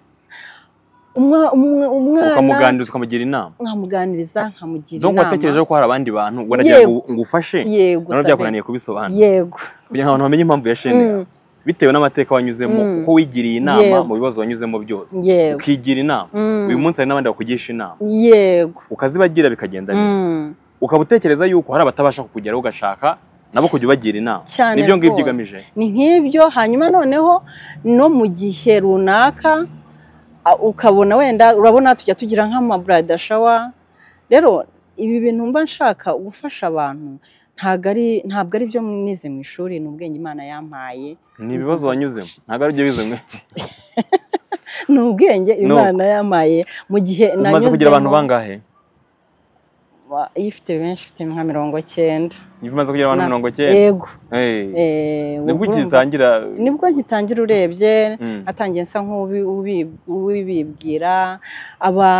Umwa- umwe- umwana ukamuganiriza ukamugira inama nkamuganiriza nkamugira donc watekereje inama ko hari abandi bantu waragira Yego. ngo ngo ufashe yego none sabe. byakunaniye kubisobanura yego kugira ngo abantu bamenye impamvu yasheneye Mm. bitewe n'amateka wanyuzemo Mm. uko wigiriye inama Yego. mu bibazo wanyuzemo byose yego ukigira inama Mm. uyu munsi hari n'abandi bakugisha inama yego ukazibagira bikagenda neza Mm. ukaba utekereza yuko hari abatabasha kukugeraho ugashaka nabo kujya ubagira inama cyane nibyo ngibyo rwose. ugamije ni nk'ibyo hanyuma noneho no mu gihe runaka a- ukabona wenda urabona tujya tugira nk'amaburada shawa rero ibi bintu mba nshaka gufasha abantu ntabwo ari ntabwo ari byo nize mu ishuri ni ubwenge imana yampaye ni ibibazo wanyuzemo ntabwo ari byo bizimwe ni ubwenge Ni imana yampaye mu gihe umaze kugira abantu bangahe Wa- iyo ufite benshi ufite nka mirongo cyenda niba umaze kugira abantu Na- mirongo icyenda yego Hey. eh, nibwo urumva- ugitangira nibwo ugitangira urebye Mm. atangiye nsa nk'uwibibwira aba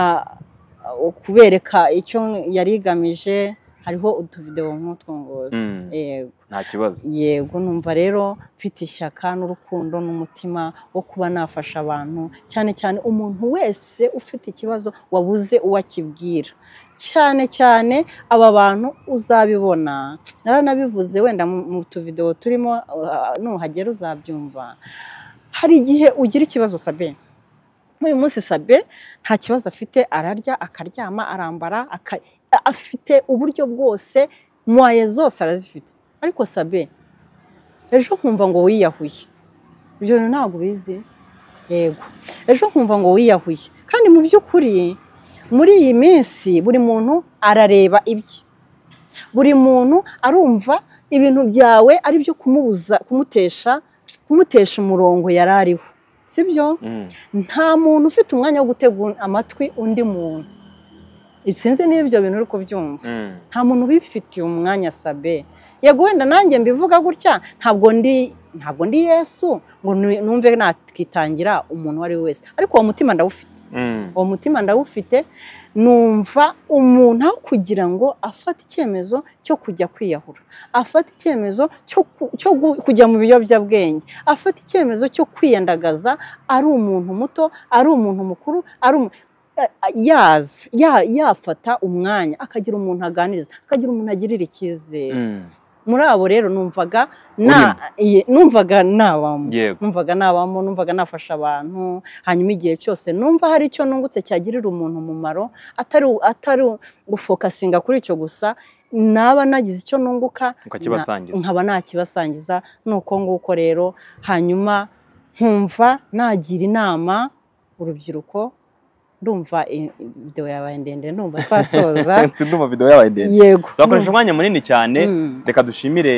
kubereka icyo yari igamije hariho utuvidewo nk'utwo ngutwo Mm. yego nta kibazo yego numva rero mfite ishyaka n'urukundo n'umutima wo kuba nafasha abantu cyane cyane umuntu wese ufite ikibazo wabuze uwo akibwira cyane cyane aba bantu uzabibona naranabivuze wenda mu mu tuvidewo turimo uh, nuhagera uzabyumva hari igihe ugira ikibazo sabe nk'uyu munsi sabe nta kibazo afite ararya akaryama arambara aka- afite uburyo bwose mwaye zose arazifite ariko sabe ejo nkumva ngo wiyahuye ibyo bintu ntabwo ubizi yego ejo nkumva ngo wiyahuye kandi mu by'ukuri muri iyi minsi buri muntu arareba ibye buri muntu arumva ibintu byawe ari byo kumubuza kumutesha kumutesha umurongo yari ariho sibyo Mm. nta muntu ufite umwanya wo gutegura amatwi undi muntu sinzi niba ibyo bintu uri kubyumva Mm. nta muntu ubifitiye umwanya sabe yego wenda nanjye mbivuga gutya ntabwo ndi ntabwo ndi yesu ngo nu- numve nakitangira umuntu uwo ari we wese ariko uwo mutima ndawufite Mm. uwo mutima ndawufite numva umuntu aho kugira ngo afate icyemezo cyo kujya kwiyahura afate icyemezo cyo ku- cyo gu- kujya mu biyobyabwenge afate icyemezo cyo kwiyandagaza ari umuntu muto ari umuntu mukuru ari umu- eh, yazi ya- yafata umwanya akagira umuntu aganiriza akagira umuntu agirira icyizere Mm. muri abo rero numvaga na iye, numvaga nabamo yego numvaga nabamo numvaga nafasha abantu hanyuma igihe cyose numva hari icyo nungutse cyagirira umuntu umumaro atari atari gufokasinga kuri icyo gusa naba nagize icyo nunguka ukakibasangiza nkaba nakibasangiza ni uko nguko rero hanyuma nkumva nagira inama urubyiruko ndumva i- i- videwo yabaye ndende ndumva twasoza tuduma video yabaye ndende yego tuzakoresha umwanya munini cyane Mm. reka dushimire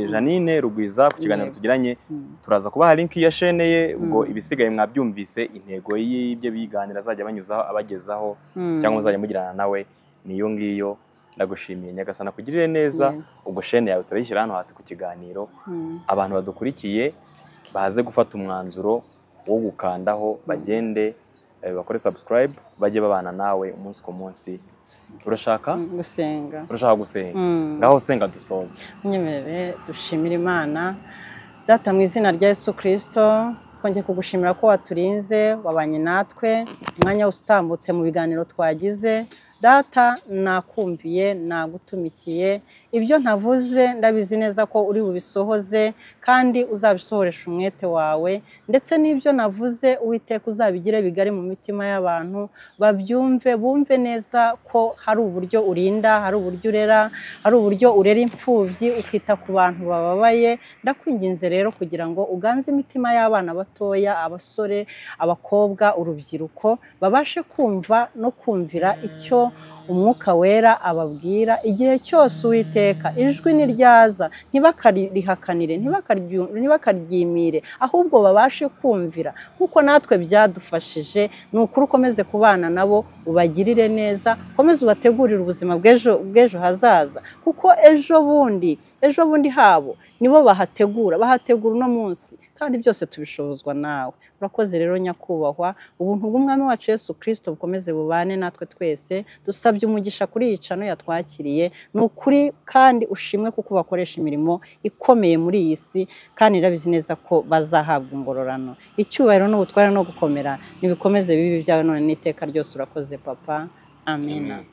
Janine Rugwiza ku kiganiro Yego. tugiranye Mm. turaza kubaha linki ya shene ye ubwo Mm. ibisigaye mwabyumvise intego y'ibyo biganiro azajya banyuzaho abagezaho Mm. cyangwa muzajya mugirana nawe niyo ngiyo ndagushimiye nyagasana kugirire neza Yego. ubwo shene yawe turayishyira hano hasi ku kiganiro Mm. abantu badukurikiye baze gufata umwanzuro wo gukandaho bagende eh, bakore subscribe bajye babana nawe umunsi ku munsi urashaka Mm, gusenga urashaka gusenga Mm. ngaho senga dusoze nyemerere dushimire imana data mu izina rya yesu kirisito twongeye kugushimira ko waturinze wabanye natwe umwanya wose utambutse mu biganiro twagize data nakumviye nagutumikiye ibyo ntavuze ndabizi neza ko uri bubisohoze kandi uzabisohoresha umwete wawe ndetse n'ibyo navuze uwiteka uzabigire bigari mu mitima y'abantu babyumve bumve neza ko hari uburyo urinda hari uburyo urera ari uburyo urera imfubyi ukita ku bantu bababaye ndakwinginze rero kugira ngo uganze imitima y'abana batoya abasore abakobwa urubyiruko babashe kumva no kumvira icyo umwuka wera ababwira igihe cyose uwiteka ijwi niryaza ntibakarihakanire ntibakaryu- ntibakaryimire ahubwo babashe kumvira nk'uko natwe byadufashije ni ukuri ukomeze kubana nabo ubagirire neza ukomeze ubategurire ubuzima bw'ejo bw'ejo hazaza kuko ejo bundi ejo bundi habo nibo bahategura bahategura uno munsi kandi byose tubishobozwa nawe urakoze rero nyakubahwa ubuntu bw'umwami wacu yesu kirisito bukomeze bubane natwe twese dusabye umugisha kuri iyi cano yatwakiriye ni ukuri kandi ushimwe kuko bakoresha imirimo ikomeye muri iyi si kandi irabizi neza ko bazahabwa ingororano icyubahiro n'ubutware no gukomera nibikomeze bibi byawe none n'iteka ryose urakoze papa amena Amen.